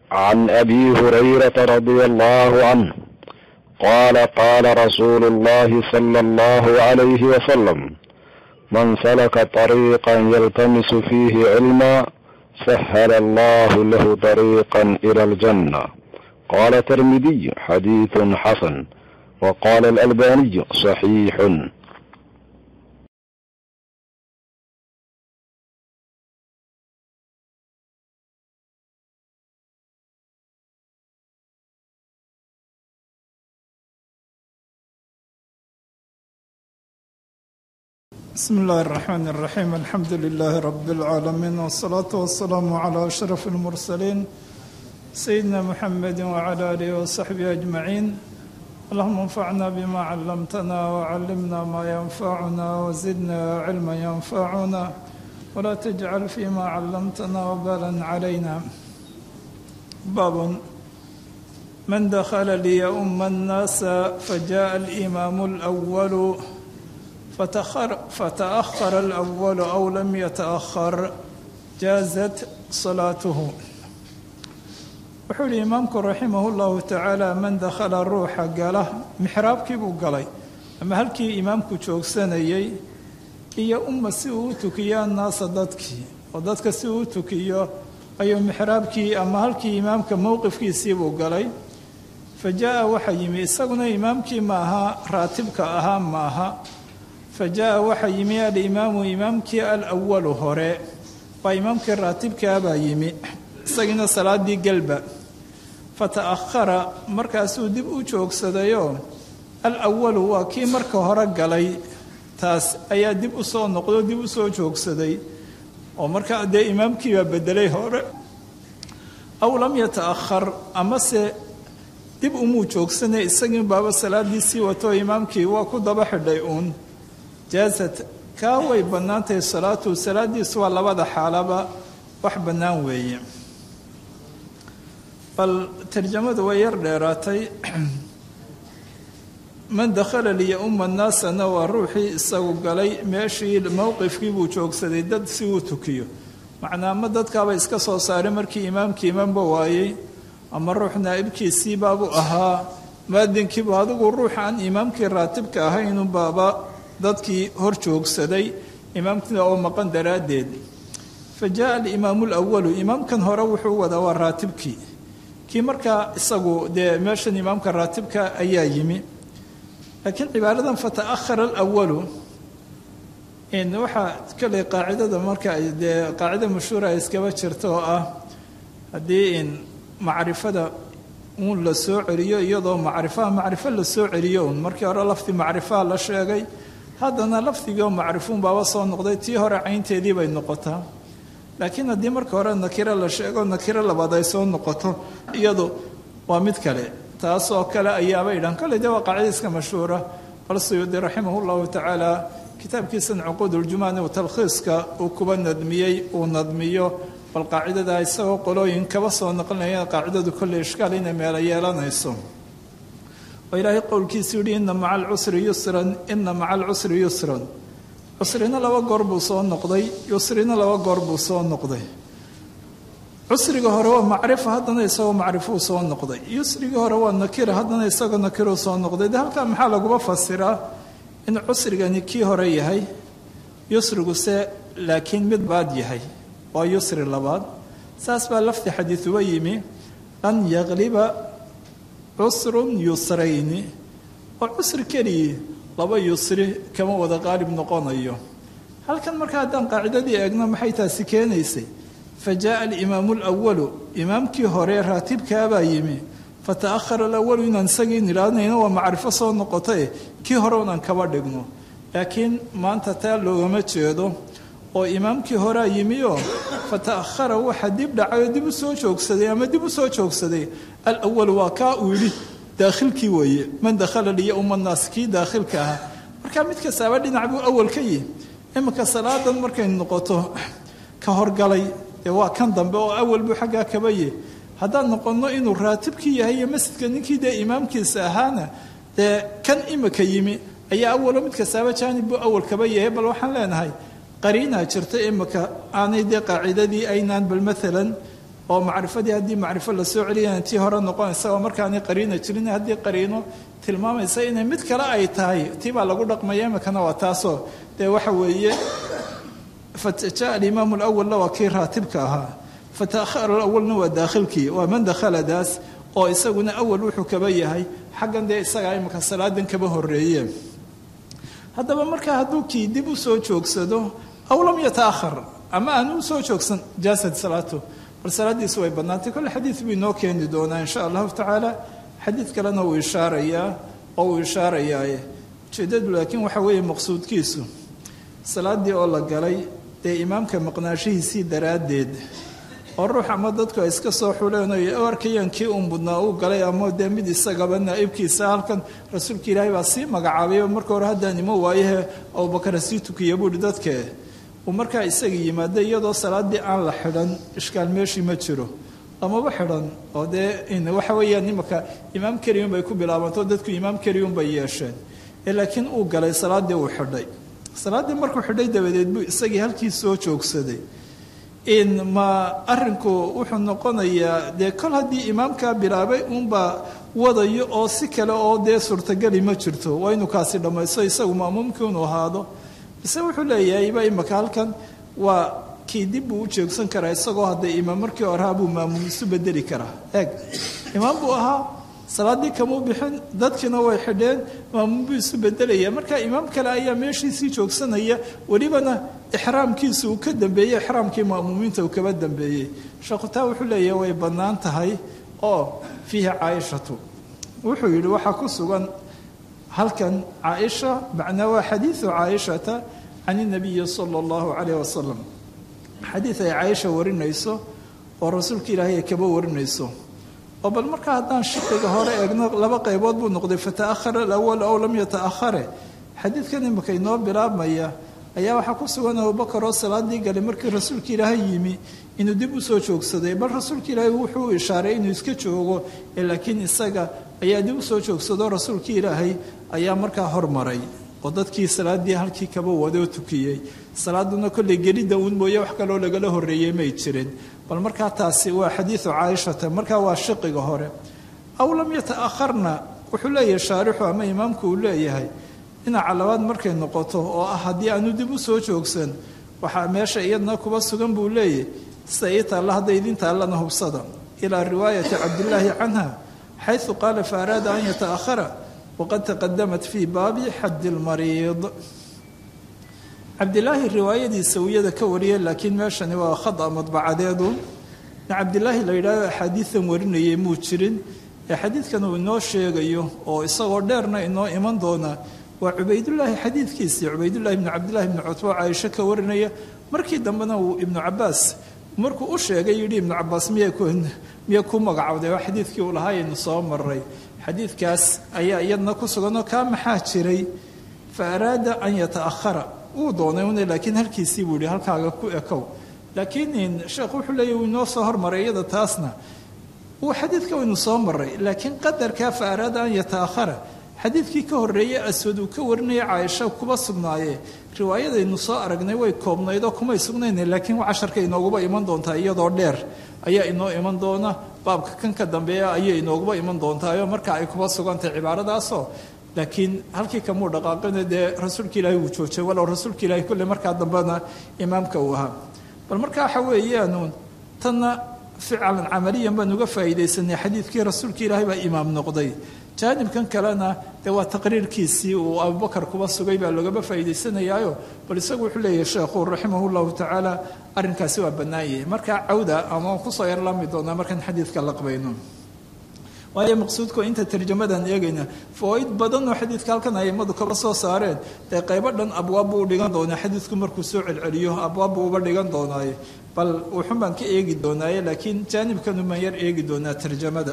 عن ابي هريره رضي الله عنه قال قال رسول الله صلى الله عليه وسلم من سلك طريقا يلتمس فيه علما سهل الله له طريقا الى الجنه قال الترمذي حديث حسن وقال الالباني صحيح بسم الله الرحمن الرحيم الحمد لله رب العالمين والصلاة والسلام على أشرف المرسلين سيدنا محمد وعلى آله وصحبه أجمعين اللهم انفعنا بما علمتنا وعلمنا ما ينفعنا وزدنا علما ينفعنا ولا تجعل فيما علمتنا وبالا علينا باب من دخل ليؤم الناس فجاء الإمام الأول فتأخر, فتأخر الأول أو لم يتأخر جازت صلاته wuxuu yihi imaamku raximah llahu tacaala man dakhala ruuxa gala mixraabkii buu galay ama halkii imaamku joogsanayey iyo umma si uu u tukiyo annaasa dadkii oo dadka si uu u tukiyo ayuu mixraabkii ama halkii imaamka mowqifkiisii buu galay fa jaa waxa yimi isaguna imaamkii ma aha raatibka ahaa ma aha fa jaa waxa yimi alimaamu imaamkii alwalu hore waa imaamkii raatibkaa baa yimi isagiina salaadii galba fata'ahara markaasuu dib u joogsadayoo alwalu waa kii marka hore galay taas ayaa dib u soo noqdo dib u soo joogsaday oo markaa dee imaamkiibaa bedelay hore aw lam yata'ahar amase dib umuu joogsanay isagii baaba salaadiisii wato imaamkii waa ku daba xidhay uun jaasad kaa way bannaantahay salaatu salaadiisu waa labada xaalaba wax bannaan weeye bal tarjamadu way yar dheeraatay man dakhala liya-umma annaasana waa ruuxii isagu galay meeshii mowqifkii buu joogsaday dad si uu tukiyo macnaa ma dadkaaba iska soo saaray markii imaamkii imaanba waayey ama ruux naa'ibkiisiibaabuu ahaa muadinkiibu adigu ruux aan imaamkii raatibka ahaynu baaba dadkii hor joogsaday imaamkina oo maqan daraaddeed fa jaa alimaamu alawalu imaamkan hore wuxuu wadaa waa raatibkii kii markaa isagu dee meeshan imaamka raatibka ayaa yimi laakiin cibaaradan fata'ahara alawalu waxaa kale qaacidada marka dee qaacida mashhuura ay iskaba jirta oo ah haddii in macrifada uun la soo celiyo iyadoo macrifaha macrifo la soo celiyo un markii hore lafdi macrifaha la sheegay haddana lafdigioo macrifuun baaba soo noqday tii hore caynteedii bay noqotaa laakiin haddii marka hore nakiro la sheego nakiro labaad ay soo noqoto iyadu waa mid kale taas oo kale ayaaba idhan kale de waa qaacida iska mashhuura bal suyuudi raximah llahu tacaala kitaabkiisan cuquuduljumani u talkhiiska uu kuba nadmiyey uu nadmiyo bal qaacidada isagoo qolooyin kaba soo naqlinaya qaacidadu kolley ishkaal inay meelo yeelanayso oo ilaahay qowlkiisu yihi ina maca alcusri yusran ina maca alcusri yusran cusrina laba goor buu soo noqday yusrina laba goor buu soo noqday cusriga hore waa macrifa haddana isagoo macrifuu soo noqday yusrigii hore waa nakira haddana isagoo nakiruu soo noqday de halkaa maxaa laguba fasiraa in cusrigani kii hore yahay yusriguse laakiin mid baad yahay waa yusri labaad saas baa lafdi xadiiduba yimi an yaqliba cusrun yusrayni oo cusri keligii laba yusri kama wada qaalib noqonayo halkan marka haddaan qaacidadii eegno maxay taasi keenaysay fa jaaa alimaamu alawalu imaamkii hore raatibkaabaa yimi fata'ahara alawalu inaan isagii nidhaahnayno waa macrifo soo noqotae kii hore unaan kaba dhigno laakiin maanta taa loogama jeedo oo imaamkii horea yimioo fata'ahara waxa dib dhacay oo dib u soo joogsaday ama dib u soo joogsaday alawalu waa kaa uu yidhi daakhilkii weeye man dakhala liya umma naas kii daakhilka ahaa markaa mid kastaaba dhinac buu awal ka yihi iminka salaadan markay noqoto ka horgalay dee waa kan dambe oo awal buu xaggaa kaba yihi haddaan noqonno inuu raatibkii yahay iyo masjidka ninkii dee imaamkiisa ahaana dee kan imika yimi ayaa awalo mid kastaaba jaanib buu awal kaba yahay bal waxaan leenahay qariinaa jirta imika aanay dee qaacidadii aynaan bal maalan oo macrifadii haddii macrifo lasoo celiyana tii hore noqonaysa oo markaanay qariina jirin haddii qariino tilmaamaysa inay mid kale ay tahay tii baa lagu dhaqmaya imikana waa taasoo dee waxa weeye faja alimaamu alawalna waa kii raatibka ahaa fataakhara alawalna waa daakhilkii waa man dakhaladaas oo isaguna awal wuxuu kaba yahay xaggan dee isagaa imika salaadan kaba horeeye haddaba markaa hadduu kii dib u soo joogsado aw lam yataahar ama aan u soo joogsan jaasad salaatu bal salaadiisu way badnaantay kolle xadiid buu inoo keeni doonaa insha allahu tacaala xadiid kalena wuu ishaarayaa oo uu ishaarayaaye ujeedadu laakiin waxa weeye maqsuudkiisu salaadii oo la galay dee imaamka maqnaashihiisii daraaddeed oo ruux ama dadku ay iska soo xuleen oo arkayaan kii un mudnaa uu galay ama dee mid isagaba naa'ibkiisa halkan rasuulka ilaahay baa sii magacaabay marka hore haddaan imo waayahe abubakar sii tukiya buuhi dadke uu markaa isaga yimaada iyadoo salaadii aan la xidhan ishkaal meeshii ma jiro lamaba xidhan oo dee waxa weeyaan imaka imaam keliyun bay ku bilaabanto dadku imaam keliyun bay yeesheen ee laakiin uu galay salaaddii uu xidhay salaaddii markuu xidhay dabadeed buu isagii halkii soo joogsaday in ma arinku wuxuu noqonayaa dee kol haddii imaamkaa bilaabay uunbaa wadayo oo si kale oo dee suurtageli ma jirto waa inuu kaasi dhammaysto isagu ma'muumkii unu ahaado bise wuxuu leeyahay ba imaka halkan waa kii dib buu u jeegsan karaa isagoo hadday imaam markii horeha buu maamuum isu bedeli karaa eeg imaam buu ahaa salaaddii kamuu bixin dadkiina way xidheen maamuum buu isu bedelaya marka imaam kale ayaa meeshiisii joogsanaya welibana ixraamkiisa uu ka dambeeyey ixraamkii ma'muumiinta uu kaba dambeeyey sheekhutaa wuxuu leeyahay way bannaan tahay oo fiihi caaishatu wuxuu yidhi waxaa ku sugan halkan caaisha macnaa waa xadiidu caaishata can inabiyi sala allahu calayh wasalam xadiid ay caaisha warinayso oo rasuulka ilaahay ay kaba warinayso oo bal markaa haddaan shaqiga hore eegno laba qaybood buu noqday fata'ahara alawal ow lam yata'ahare xadiidkan imika inoo bilaabmaya ayaa waxaa ku sugan abubakar oo salaadii galay markii rasuulka ilaahay yimi inuu dib u soo joogsaday bal rasuulka ilaahay wuxuu ishaaray inuu iska joogo ee laakiin isaga ayaa dib u soo joogsado rasuulka ilaahay ayaa markaa hormaray oo dadkii salaadii halkii kaba wada oo tukiyey salaaduna kolley gelidda uun mooye wax kaloo lagala horreeyey may jirin bal markaa taasi waa xadiidu caaishata markaa waa shiqiga hore aw lam yata'akharna wuxuu leeyahay shaarixu ama imaamku uu leeyahay dhinaca labaad markay noqoto oo ah haddii aanu dib u soo joogsan waxaa meesha iyadna kuba sugan buu leeyahy sida ii taalla hadda idin taallana hubsada ilaa riwaayati cabdillaahi canha xaysu qaala fa araada an yata'ahara waqad taqadamat fii baabi xaddi lmariid cabdilaahi riwaayadiisa wiyada ka wariyay laakiin meeshani waa khada madbacadeedu cabdilaahi la yidhahdo axaadiidan warinayay muu jirin ee xadiidkan uu inoo sheegayo oo isagoo dheerna inoo iman doona waa cubaydullaahi xadiidkiisii cubaydullahi ibnu cabdillahi ibnu cutbo caaisho ka warinaya markii dambena uu ibnu cabaas markuu u sheegay yidhi ibnu cabaas miya ku magacowday waa xadiidkii uu lahaa aynu soo maray xadiidkaas ayaa iyadna ku suganoo kaa maxaa jiray fa araada an yata'ahara wuu doonay una laakiin halkiisii buu yihi halkaaga ku ekow laakiin sheekh wuxuu leeyahy wuu inoo soo hormaray iyada taasna wuu xadiidka waynu soo maray laakiin qadarkaa fa araada an yata'ahara xadiidkii ka horreeyey aswad uu ka warinaya caaisha kuba sugnaaye riwaayadaynu soo aragnay way koobnaydoo kumay sugnayna laakiin casharka inooguba iman doontaa iyadoo dheer ayaa inoo iman doona baabka kan ka dambeeya ayay inooguba iman doontaao marka ay kuba sugantahay cibaaradaasoo laakiin halkii kamuu dhaqaaqina dee rasuulka ilaahi wuu joojay walow rasuulka ilahi kulle markaa dambena imaamka uu ahaa bal marka waxa weeyaanuun tanna ficlan camaliyan baan uga faa'iidaysanay xadiidkii rasuulka ilaahay baa imaam noqday jaanibkan kalena dee waa taqriirkiisii uu abubakar kuba sugay baa loogaba faa'iidaysanayaayo bal isagu wuxuu leeyahay sheekhu raximah llahu tacaala arrinkaasi waa bannaan yahay markaa cawda ama waan kusoo yarlaami doonaa markaan xadiidka laqbayno waayo maqsuudku inta tarjamadan eegayna fawaaid badan oo xadiidka halkan aimadu kaba soo saareen dee qaybo dhan abwaab buu u dhigan doonaa xadiidku markuu soo celceliyo abwaab buu uba dhigan doonaaye bal wuxun baan ka eegi doonaaye laakiin jaanibkanu baan yar eegi doonaa tarjamada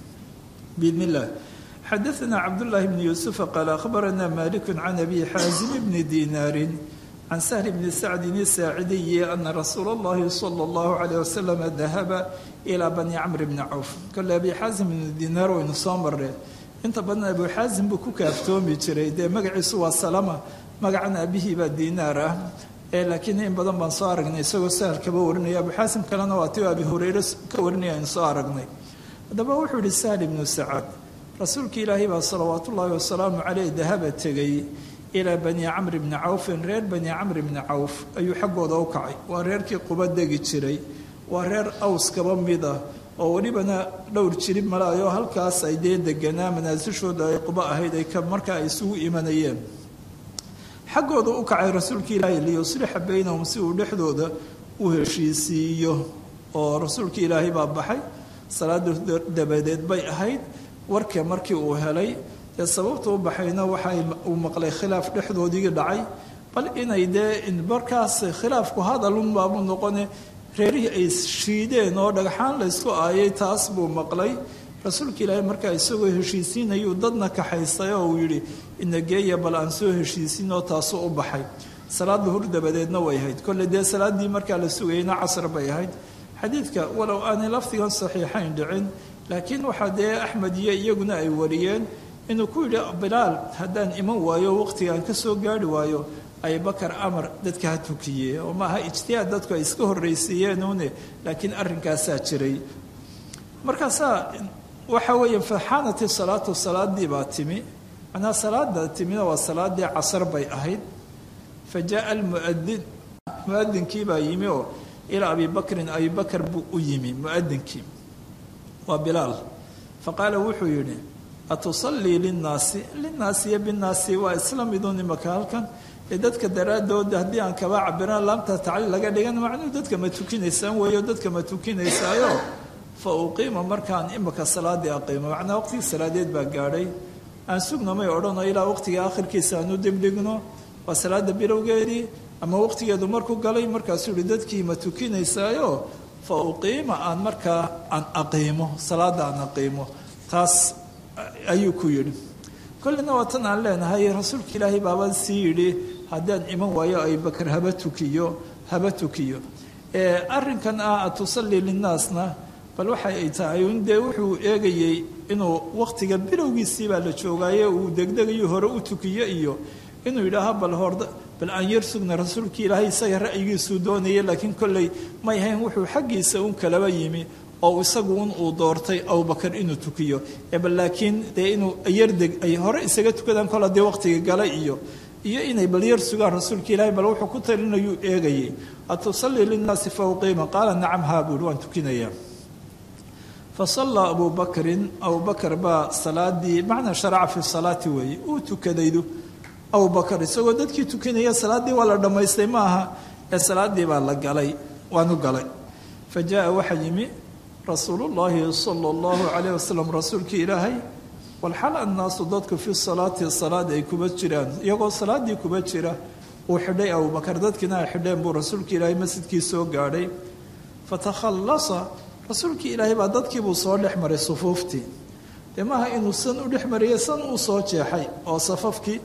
biidn illah xadaثna cabdullahi bni yuusufa qaala akhbarana maliku can abi xaazim bni dinaarin can sahl bni sacdin isaacidiyi ana rasuula اllahi salى اllahu alayh wasalam dahaba ilaa bani camr bni cawf kole abi xaazim ibnu dinaar waynu soo mareen inta badan abu xaazim buu ku kaaftoomi jiray dee magaciisu waa salama magacan abihii baa dinaar ah laakiin in badan baan soo aragnay isagoo sahal kaba warinaya abuxaasim kalena waa ti abi hureyre ka warinaya aynu soo aragnay haddaba wuxuu yihi sahl ibnu sacaad rasuulka ilaahay baa salawaat ullaahi wasalaamu caleyh dahaba tegay ilaa bani camr bni cawfin reer bani camr bni cawf ayuu xaggooda u kacay waa reerkii quba degi jiray waa reer aws kaba mid ah oo welibana dhowr jirib malaayo halkaas ay dee deganaa manaasishooda ay quba ahayd ay markaa ay isugu imanayeen xaggooda u kacay rasuulka ilaahay liyuslixa baynahum si uu dhexdooda u heshiisiiyo oo rasuulka ilaahay baa baxay salaada dabadeed bay ahayd warka markii uu helay dee sababta u baxayna waxay uu maqlay khilaaf dhexdoodii dhacay bal inay dee markaas khilaafku hadalunbaabu noqone reerihii ay shiideen oo dhagxaan laysku aayay taas buu maqlay rasuulka ilaahay markaa isagoo heshiisiinayuu dadna kaxaystay oo uu yidhi inageeya bal aan soo heshiisin oo taasuu u baxay salaad duhur dabadeedna way ahayd kolle dee salaaddii markaa la sugayna casr bay ahayd xadiidka walow aanay lafdigan saxiixayn dhicin laakiin waxaa dee axmed iyo iyaguna ay wariyeen inuu ku yidhi bilaal haddaan iman waayo waqtigaan ka soo gaari waayo abubakar amar dadka ha tukiye oo maaha ijtihaad dadku ay iska horraysiiyeenuune laakiin arrinkaasaa jiray markaasaa waxa weeye faxaanati salaatu salaadii baa timi macnaha salaada timina waa salaadii casar bay ahayd fa jaaa almuadin muadinkii baa yimi oo ilaa abi bakrin abi bakar buu u yimi muadinkii waa bilaal faqaala wuxuu yidhi atusallii linnaasi linnaasi iyo binnaasi waa isla midun imaka halkan ee dadka daraadooda haddii aan kaba cabiraan laamta tacliil laga dhigan macnuu dadka ma tukinaysaan weeyo dadka ma tukinaysaayo fa uqiima markaan imika salaadii aqiimo macnaa waqtigii salaadeed baa gaadhay aan sugnamay odhano ilaa waqtiga akhirkiisa aanu dibdhigno waa salaada bilowgeedii ama waqtigeedu markuu galay markaasuu yihi dadkii ma tukinaysaayo fa uqiima aan markaa aan aqiimo salaada aan aqiimo taas ayuu ku yidhi kollina waa tan aan leenahay rasuulka ilaahay baaba sii yidhi haddaan iman waayo abubakar haba tukiyo haba tukiyo arrinkan ah atusallii linnaasna bal waxa ay tahay un dee wuxuu eegayey inuu waqtiga bilowgiisii baa la joogaaye uu degdegayo hore u tukiyo iyo inuu yidhaaho bal hord bal aan yar sugna rasuulka ilaahay isaga ra'yigiisuu doonaya laakiin kolley may ahayn wuxuu xaggiisa un kalaba yimi oo isagu un uu doortay abubakar inuu tukiyo bal laakiin dee inuu yardeg ay hore isaga tukadaan kol haddii waqtiga gala iyo iyo inay bal yar sugaan rasuulka ilaahay bal wuxuu ku talinayuu eegayay atusallii linnaasi fa uqiima qaala nacam haa buuhi waan tukinayaa fasallaa abuu bakrin abubakar baa salaadii macnaa sharaca fi salaati weeye uu tukadaydu abubakar isagoo dadkii tukanaya salaaddii waa la dhammaystay ma aha ee salaaddii baa la galay waanu galay fa jaa waxaa yimi rasuulu llaahi sala allahu calayh wasalam rasuulkii ilaahay walxal annaasu dadku fi salaati salaad ay kuba jiraan iyagoo salaaddii kuba jira uu xidhay abubakar dadkiina ay xidheen buu rasuulka ilaahay masjidkii soo gaadhay fatakhallasa rasuulkii ilaahay baa dadkiibuu soo dhex maray sufuuftii dee maaha inuu san u dhex mariyay san uu soo jeexay oo safafkii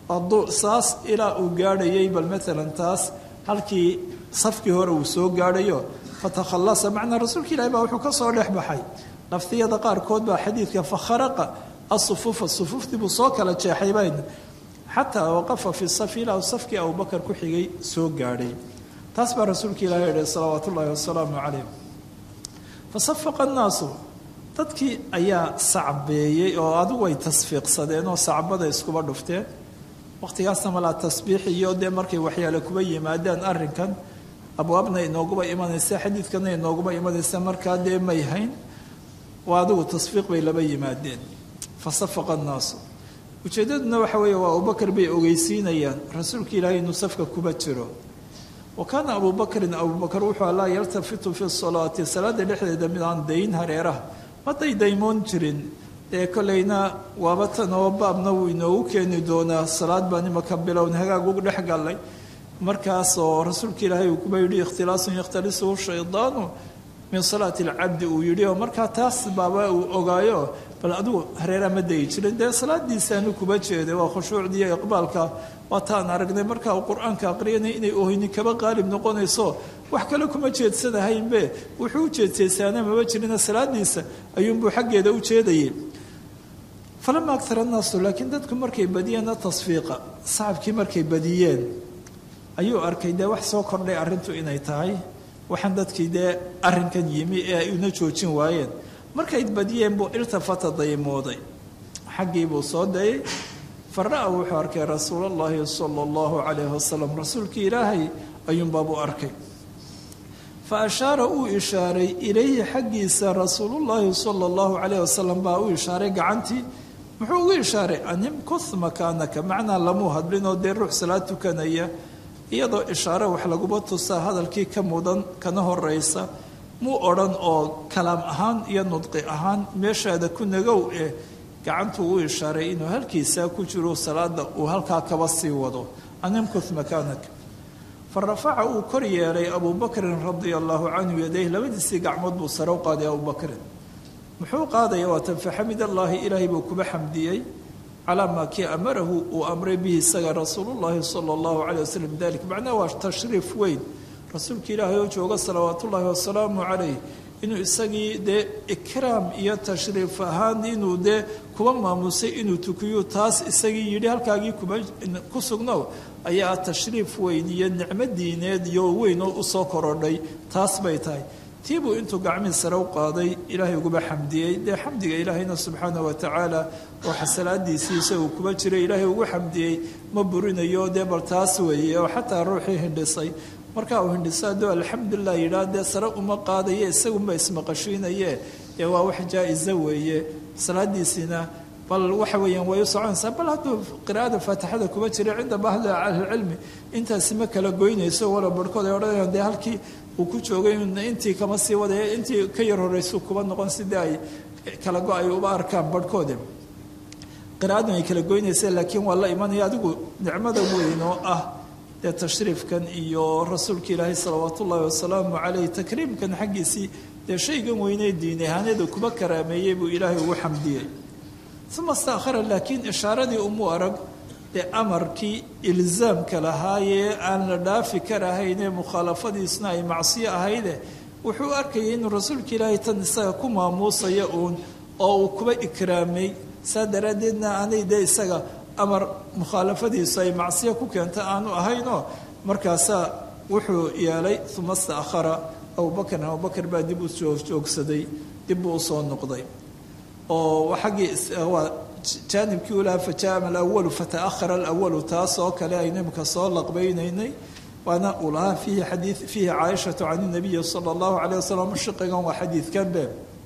saas ilaa uu gaadhayay bal maalan taas halkii safkii hore uu soo gaadhayo fatakhallasa macnaa rasuulka ilahi baa wuxuu ka soo dhex baxay laftiyada qaarkood baa xadiidka fakharaqa asufuufa sufuuftii buu soo kala jeexay bayn xataa waqafa fi safi ilaa safkii abubakar ku xigay soo gaadhay taas baa rasuulka ilahi yihi salawaat ullaahi wasalaamu calayh fasafaqa annaasu dadkii ayaa sacbeeyey oo adigu ay tasfiiqsadeen oo sacbada iskuba dhufteen waqtigaasna malaa tasbiix iyo dee markay waxyaale kuba yimaadaan arrinkan abwaabna inooguba imanaysa xadiidkana inooguba imanaysa markaa dee may hayn waa adigu tasfiiq bay laba yimaadeen fasafaqa annaasu ujeeddaduna waxa weeye waa abubakar bay ogeysiinayaan rasuulka ilaahay inuu safka kuba jiro wa kaana abuu bakrin abubakar wuxuu laa yaltafitu fi salaati salaada dhexdeeda mid aan dayn hareeraha ma daydaymoon jirin dee kolleyna waaba tan oo baabna wuu inoogu keeni doonaa salaad baan imaka bilown hagaag ugu dhex gallay markaasoo rasuulka ilaahay uu kuba yidhi ikhtilaasun yakhtalisuhu shaydaanu min salaati alcabdi uu yidhi oo markaa taas baaba uu ogaayo bal adigu hareeraa ma dayi jirin dee salaadiisaanu kuba jeeday waa khushuucdiiyo iqbaalka waa taan aragnay markaa uu qur-aanka aqriyanay inay ohini kaba qaalib noqonayso wax kale kuma jeedsanahaynbe wuxuu u jeedsaysaana maba jirina salaadiisa ayuunbuu xaggeeda u jeedayay falama agtara annaasu laakiin dadku markay badiyeenna tasfiiqa sacabkii markay badiyeen ayuu arkay dee wax soo kordhay arrintu inay tahay waxaan dadkii dee arrinkan yimi ee ay una joojin waayeen markay badiyeen buu iltafata daymooday xaggii buu soo dayay fara-a wuxuu arkay rasuulallaahi sala allahu calayhi wasalam rasuulkii ilaahay ayuunbaabuu arkay fa ashaara uu ishaaray ilayhi xaggiisa rasuulullaahi sala allahu calayhi wasalam baa u ishaaray gacantii muxuu ugu ishaaray animkus makaanaka macnaa lamuu hadlinoo dee ruux salaad tukanaya iyadoo ishaare wax laguma tusaa hadalkii ka mudan kana horeysa muu odhan oo kalaam ahaan iyo nudqi ahaan meeshaada ku nagow eh gacantuu u ishaaray inuu halkiisaa ku jiro salaada uu halkaa kaba sii wado animkus makaanak fa rafaca uu kor yeelay abuu bakrin radia allahu canhu yadayh labadiisii gacmood buu sare u qaaday abuu bakrin muxuu qaadaya waatan faxamid allaahi ilaahay buu kuba xamdiyey calaa maa kii amarahu uu amray bihi isaga rasuulullaahi sala allahu caleyh wasalam dalik macnaha waa tashriif weyn rasuulka ilaahay oo jooga salawaatullaahi wasalaamu calayh inuu isagii dee ikraam iyo tashriif ahaan inuu dee kuba maamusay inuu tukiyo taas isagii yidhi halkaagii kuma ku sugnow ayaa tashriif weyn iyo nicmo diineed iyo weyn oo usoo korodhay taas bay tahay tiibuu intuu gacmii sare u qaaday ilaahay uguba xamdiyey dee xamdiga ilaahayna subxaana wa tacaala waxa salaadiisiisa uu kuba jiray ilaahay ugu xamdiyey ma burinayo dee bal taas weeye oo xataa ruuxii hindhisay markaa uu hindhiso hadduu alxamdulilah yidhaah dee sare uma qaadaye isagunba ismaqashiinaye ee waa wax jaa-isa weeye salaadiisiina bal waxa weeyaan way u soconaysaa bal hadduu qiraa'ada faatixada kuba jiray cinda bahli ahlilcilmi intaasi ma kala goynayso wala barhkood ay odhanayaan dee halkii uu ku joogay intii kama sii wadaya intii ka yar horeysu kuba noqon sidii ay kala go ay uba arkaan barhkoode qiraa'adan ay kala goynaysa laakiin waa la imanaya adigu nicmada weyn oo ah dee tashriifkan iyo rasuulka ilaahay salawaat ullaahi wasalaamu caleyh takriimkan xaggiisii dee shaygan weynee diin ahaanada kuba karaameeyey buu ilaahay ugu xamdiyey uma staakhara laakiin ishaaradii umuu arag dee amarkii ilzaamka lahaayee aan la dhaafi karahaynee mukhaalafadiisna ay macsiyo ahayde wuxuu arkayay inuu rasuulka ilaahay tan isaga ku maamuusaya uun oo uu kuba ikraamay saa daraaddeedna aanay dee isaga amar mukhaalafadiisu ay macsiyo ku keenta aanu ahaynoo markaasaa wuxuu yeelay uma staakhara abubakrin abubakar baa dib u joogsaday dib buu usoo noqday oo xaggii waa jaanibkii u lahaa fajaama alawalu fata'ahara alawalu taas oo kale aynu imika soo laqbaynaynay waana uu lahaa fiihi xadii fiihi caaishatu can inabiyi sala allahu calayh wasalam shiqigan waa xadiidkan be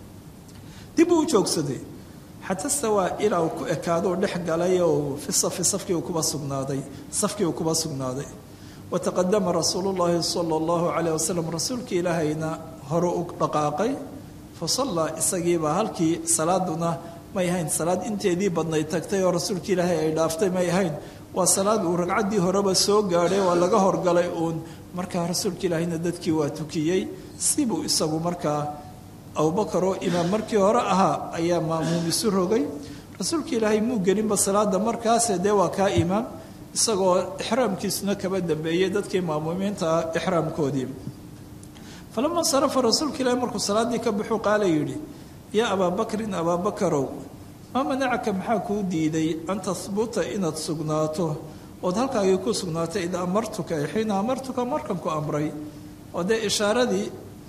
dib uu u joogsaday xata stawaa ilaa uu ku ekaado dhex galay oo fi safi safkii uu kuba sugnaaday safkii uu kuba sugnaaday wataqadama rasuulu llaahi sala allahu calayh wasalam rasuulkii ilaahayna hore u dhaqaaqay fasallaa isagiibaa halkii salaaduna may ahayn salaad inteedii badnayd tagtay oo rasuulka ilaahay ay dhaaftay may ahayn waa salaad uu ragcaddii horeba soo gaadhay waa laga horgalay uun markaa rasuulka ilaahayna dadkii waa tukiyey sibuu isagu markaa abubakar oo imaam markii hore ahaa ayaa maamuum isu rogay rasuulka ilaahay muu gelinba salaada markaase dee waa kaa imaam isagoo ixraamkiisuna kaba dambeeyey dadkii maamuumiinta ah ixraamkoodii falama insarafa rasuulka ilaahi markuu salaaddii ka baxuu qaala yidhi yaa abaa bakrin abaa bakarow maa manacaka maxaa kuu diiday an tahbuta inaad sugnaato ood halkaagii ku sugnaatay id amartuka xiina amartuka markan ku amray oo dee ishaaradii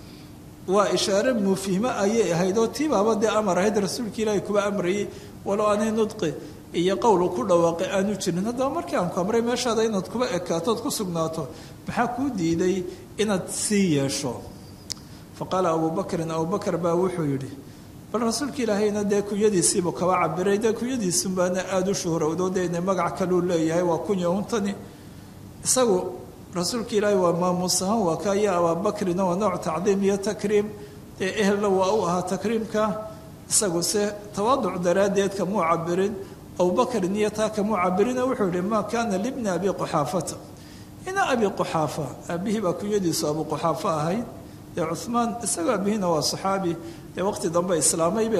waa ishaare mufhimo ayay ahayd oo tiibaaba dee amar ahayd rasuulka ilaahi kuba amrayay walow aanay nudqi iyo qowlu ku dhawaaqay aanu jirin haddaba markii aan ku amray meeshaada inaad kuba ekaatood ku sugnaato maxaa kuu diiday inaad sii yeesho fa qaala abuu bakrin abubakar baa wuxuu yidhi bal rasuulka ilaahayna dee kunyadiisiibuu kaba cabiray dee kunyadiisunbaana aada u shuhrowdo deena magac kaluu leeyahay waa kunya untani isagu rasuulka ilaahay waa maamuus ahaan waa ka iyo abaabakrinna waa nooc tacdiim iyo takriim dee ehelna waa u ahaa takriimka isagu se tawaaduc daraaddeed kamuu cabirin abubakrin iyo taa kamuu cabirina wuxuu yihi maa kaana libni abi quxaafata ina abi quxaafa aabihii baa kunyadiisu abu quxaafa ahayd dee cuhmaan isagoo aabihina waa saxaabi dee waqti dambe islaamaybe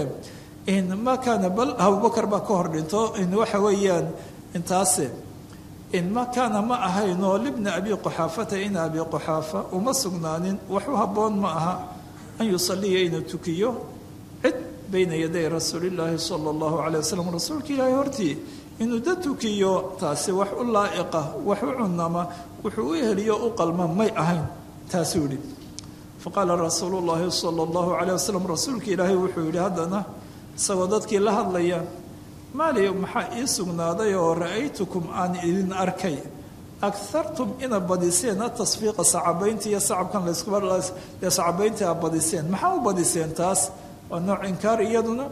ma kaana bal abubakar baa ka hor dhinto waxa weeyaan intaase ma kaana ma ahaynoo libni abi quxaafata ina abi quxaafa uma sugnaanin wax u habboon ma aha an yusaliya inuu tukiyo cid bayna yaday rasuulillaahi sala allahu calay wasalam rasuulka ilaahay hortii inuu dad tukiyo taasi wax u laa'iqa wax u cunama wuxuu u heliyo u qalma may ahayn taasuu yidhi faqaala rasuulu llaahi sala allahu calayh wasalam rasuulka ilaahay wuxuu yidhi haddana isagoo dadkii la hadlaya maali maxaa ii sugnaaday oo ra'aytukum aan idin arkay agartum ina badiseen atasfiiqa sacabaynta iyo sacabkan layskubaee sacabaynta a badiseen maxaa u badiseen taas waa nooc inkaar iyaduna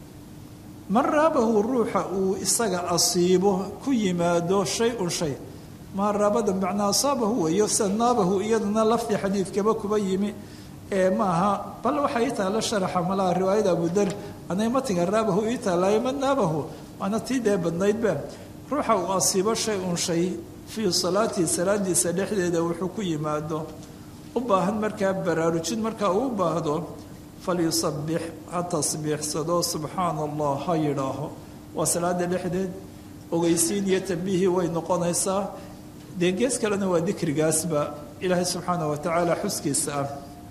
man raabahu ruuxa uu isaga asiibo ku yimaado shay-un shay maa raabada macnaa asaabahu weeyo sida naabahu iyaduna lafdi xadiidkaba kuba yimi ee maaha bal waxaa ii taalla sharaxa malaha riwaayada abudar anay matiga raabahu ii taallaayo ma naabahu waana tii dee badnaydba ruuxa uu asiibo shay-un shay fii salaatihi salaadiisa dhexdeeda wuxuu ku yimaado u baahan markaa baraarujin markaa uu u baahdo falyusabix ha tasbiixsado subxaana allah ha yidhaaho waa salaada dhexdeed ogeysiin iyo tambiihii way noqonaysaa dee gees kalena waa dikrigaasba ilaahay subxaana wa tacaala xuskiisa ah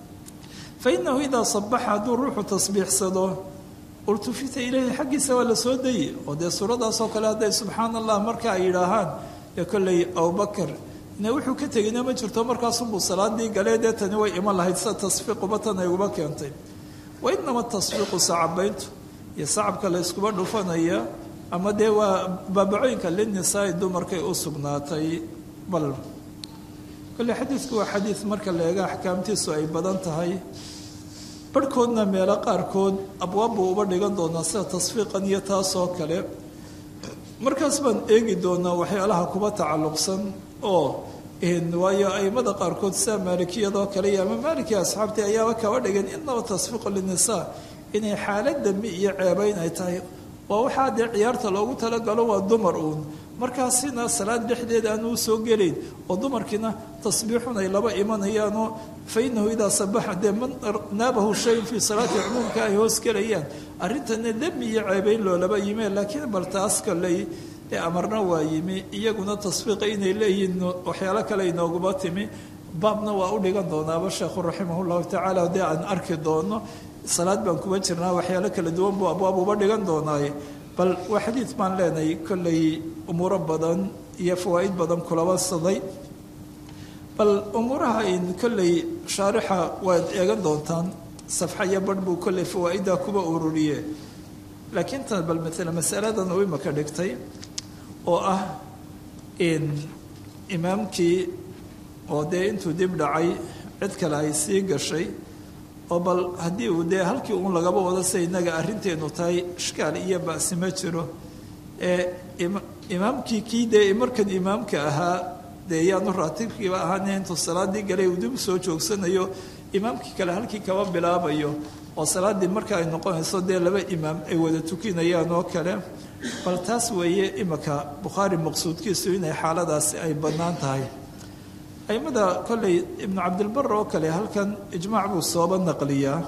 fa inahu idaa sabaxa hadduu ruuxu tasbiixsado ultufita ilayhi xaggiisa waa la soo dayi oo dee suuradaasoo kale hadday subxaana allah marka ay yidhaahaan dee kolley abubakar ine wuxuu ka tegina ma jirto markaasunbuu salaadii galee dee tani way iman lahayd sida tasfiiquba tan ay uba keentay wa inama tasfiiqu sacabayntu iyo sacabka la yskuba dhufanaya ama dee waa baabacooyinka linisaai dumarkay u sugnaatay bal kolley xadiidku waa xadiid marka la eega axkaamtiisu ay badan tahay barhkoodna meelo qaarkood abwaab buu uba dhigan doonaa sida tasfiiqan iyo taasoo kale markaas baan eegi doonaa waxyaalaha kuba tacalluqsan oo waayo aimada qaarkood sida maalikiyadoo kale iyo ama maalikii asxaabtii ayaaba kaba dhigan inaba tasfiiqu linisaa inay xaalad dambi iyo ceebayn ay tahay waa waxaa dee ciyaarta loogu talagalo waa dumar uun markaasina salaad dhexdeed aan uu soo gelayn oo dumarkiina tasbiixun ay laba imanayaanoo fa inahu idaa sabaxa dee man naabahu shayun fii salaati cumuumka ay hoos gelayaan arrintana dembi iyo ceebayn loolaba yimeen laakiin bal taas kaley dee amarna waa yimi iyaguna tasfiiqa inay leeyihiin waxyaalo kale inooguma timi baabna waa u dhigan doonaaba sheekhu raximah llahu tacaala dee aan arki doono salaad baan kuba jirnaa waxyaalo kala duwan buu abwaab uba dhigan doonaaye bal waa xadiid baan leenahay kolley umuuro badan iyo fawaa'id badan kulaba saday bal umuuraha in kolley shaarixa waad eegan doontaan safxa iyo barh buu kolley fawaa'idda kuba ururiye laakiin tan bal maala masaladan uu imaka dhigtay oo ah in imaamkii oo dee intuu dib dhacay cid kale ay sii gashay oo bal haddii uu dee halkii uun lagaba wado sida innaga arrinteenu tahay ishkaal iyo ba'si ma jiro ee imaamkii kii dee markan imaamka ahaa dee yaanu raatibkiiba ahaane intuu salaadii galay uu dib u soo joogsanayo imaamkii kale halkii kaba bilaabayo oo salaaddii marka ay noqonayso dee laba imaam ay wada tukinayaan oo kale bal taas weeye imika bukhaari maqsuudkiisu inay xaaladaasi ay bannaan tahay aimada kolley ibnu cabdilbar oo kale halkan ijmaac buu sooba naqliyaa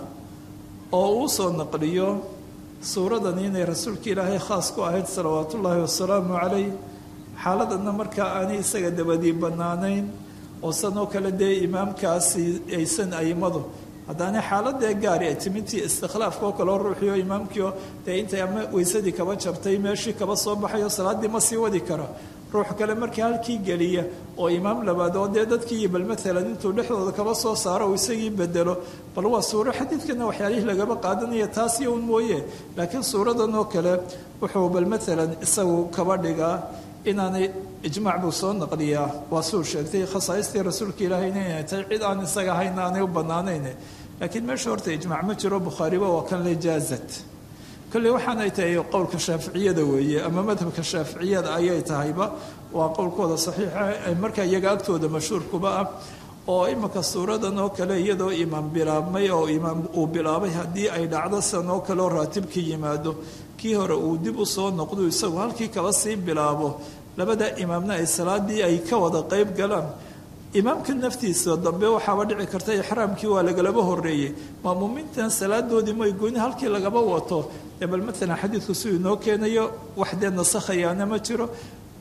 oo uu soo naqliyo suuradani inay rasuulka ilaahay khaas ku ahayd salawaat ullaahi wasalaamu calayh xaaladana markaa aanay isaga dabadii bannaanayn oo sanoo kale dee imaamkaasi aysan aimadu haddaanay xaaladee gaari ay timintii istikhlaafka oo kaleo ruuxiio imaamkiio dee intay ama weysadii kaba jabtay meeshii kaba soo baxayo salaaddii ma sii wadi kara ruux kale markii halkii geliya oo imaam labaad oo dee dadkii bal maalan intuu dhexdooda kaba soo saaro uu isagii bedelo bal waa suuro xadiidkana waxyaalihii lagaba qaadanaya taas iyo un mooye laakiin suuradan oo kale wuxuu bal maalan isagu kaba dhigaa inaanay ijmaac buu soo naqliyaa waa suu sheegtay khasaaistii rasuulka ilaahayna inay tahay cid aan isaga ahayna aanay u bannaanayn laakiin meesha horta ijmaac ma jiro bukhaariba waa kan le jaazat kolley waxaanay tahay qowlka shaaficiyada weeye ama madhabka shaaficiyada ayay tahayba waa qowlkooda saxiixa markaa iyaga agtooda mashhuurkuba ah oo imika suuradan oo kale iyadoo imaam bilaabmay oo imaam uu bilaabay haddii ay dhacdo sidan oo kaleoo raatibkii yimaado kii hore uu dib u soo noqdo isagu halkii kaba sii bilaabo labada imaamna ay salaadii ay ka wada qeyb galaan imaamka naftiisa dambe waxaaba dhici karta ixraamkii waa lagalaba horeeyey maamuumiintan salaadoodii may gooni halkii lagaba wato dee bal maalan xadiidku siduu inoo keenayo wax dee nasakhayaana ma jiro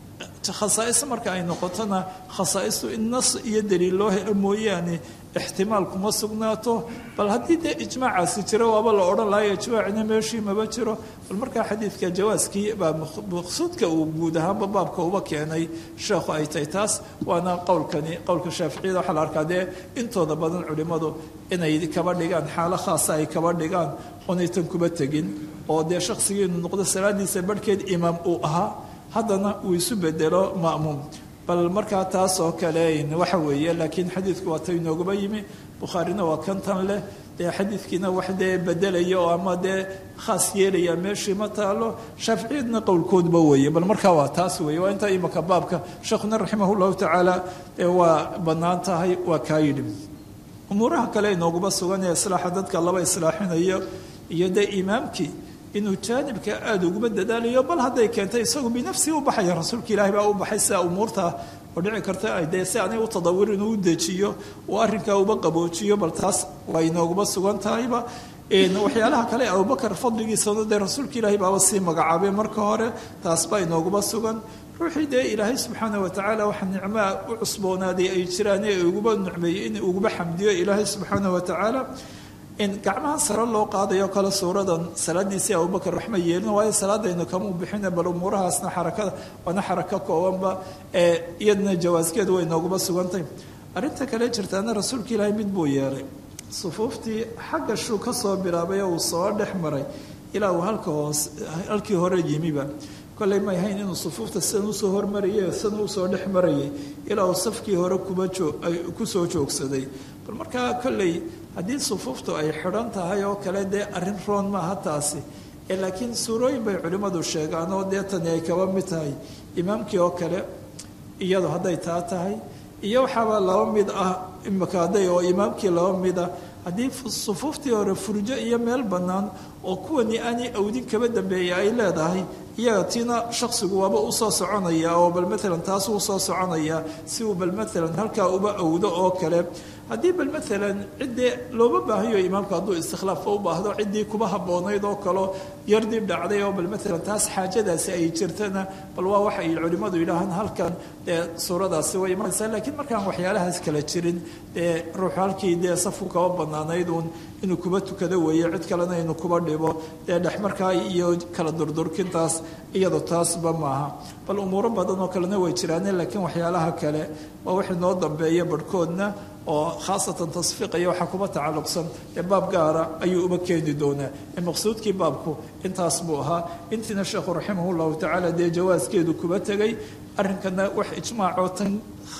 khasaa'is marka ay noqotona khasaa'istu in nas iyo daliil loo helo mooyaane ixtimaal kuma sugnaato bal haddii dee ijmaacaasi jiro waaba la odhan lahayo ijmaacina meeshii maba jiro bal markaa xadiidka jawaaskii baa maqsuudka uu guud ahaanba baabka uba keenay sheekhu ay tahay taas waana qowlkani qowlka shaaficiyada waxaa la arkaa dee intooda badan culimmadu inay kaba dhigaan xaalo khaasa ay kaba dhigaan oonaytan kuba tegin oo dee shaqsigii inuu noqdo salaadiisa barhkeed imaam uu ahaa haddana uu isu bedelo ma'muum bal markaa taas oo kale waxa weeye laakiin xadiidku waa ta inoogaba yimi bukhaarina waa kan tan leh dee xadiidkiina wax dee bedelaya oo ama dee khaas yeelaya meeshii ma taalo shaaficiyadna qowlkoodba weeye bal markaa waa taas weeye waa intaa imaka baabka sheekhuna raximah llahu tacaala waa bannaan tahay waa kaa yidhi umuuraha kale inooguba sugan ee islaaxa dadka laba islaaxinayo iyo dee imaamkii inuu jaanibka aada uguba dadaalayo bal hadday keentay isagu binafsii u baxaya rasuulka ilaahi baa u baxay sidaa umuurta oo dhici karta dee si aanay u tadawir inuu u dejiyo uu arrinkaa uba qaboojiyo bal taas waa inooguba sugan tahayba waxyaalaha kale abubakar fadligiisana dee rasuulka ilaahi baaba sii magacaabay marka hore taas baa inooguba sugan ruuxii dee ilaahay subxaana watacaala waxa nicmaa u cusboonaaday ay jiraan ee uguba nucmeeyey in uguba xamdiyo ilaahay subxaana watacaala in gacmaha sare loo qaadayo kale suuradan salaadiisii abubakar waxma yeelin waayo salaadaynu kamuu bixina bal umuurahaasna xarakada waana xarako koobanba ee iyadna jawaaskeedu way nooguba sugantay arrinta kale jirtaana rasuulka ilaahay mid buu yeelay sufuuftii xagga shuu ka soo bilaabay oo uu soo dhex maray ilaa uu halka hoos halkii hore yimiba kolley may hayn inuu sufuufta sidan usoo hormarayay sidan usoo dhex marayay ilaa uu safkii hore kuba joo kusoo joogsaday bal markaa kolley haddii sufuuftu ay xidhan tahay oo kale dee arrin roon maaha taasi ee laakiin suurooyin bay culimmadu sheegaan oo dee tani ay kaba mid tahay imaamkii oo kale iyadu hadday taa tahay iyo waxaaba laba mid ah imika hadday oo imaamkii laba mid ah haddii sufuuftii hore furjo iyo meel bannaan oo kuwani aanay awdin kaba dambeeya ay leedahay iyaga tiina shaksigu waaba usoo soconaya oo bal maalan taas usoo soconaya si uu bal maalan halkaa uba awdo oo kale haddii bal maalan ciddii looma baahayo imaamku hadduu istikhlaafka u baahdo ciddii kuba habboonayd oo kaleo yar dib dhacday oo bal maalan taas xaajadaasi ay jirtana bal waa waxa ay culimmadu yidhaahaan halkan dee suuradaasi way imanaysaa laakiin markaan waxyaalahaas kala jirin dee ruuxu halkii dee safku kaba bannaanayd uun inuu kuba tukado weeye cid kalena inuu kuba dhibo dee dhex markaa iyo kala durdurkintaas iyado taasba maaha bal umuuro badan oo kalena way jiraane laakiin waxyaalaha kale waa wax inoo dambeeya barhkoodna oo khaasatan tasfiiqaya waxaa kuba tacalluqsan ee baab gaara ayuu uba keeni doonaa ee maqsuudkii baabku intaas buu ahaa intiina sheekhu raximah llahu tacaala dee jawaaskeedu kuba tegay arrinkana wax ijmaacoo tan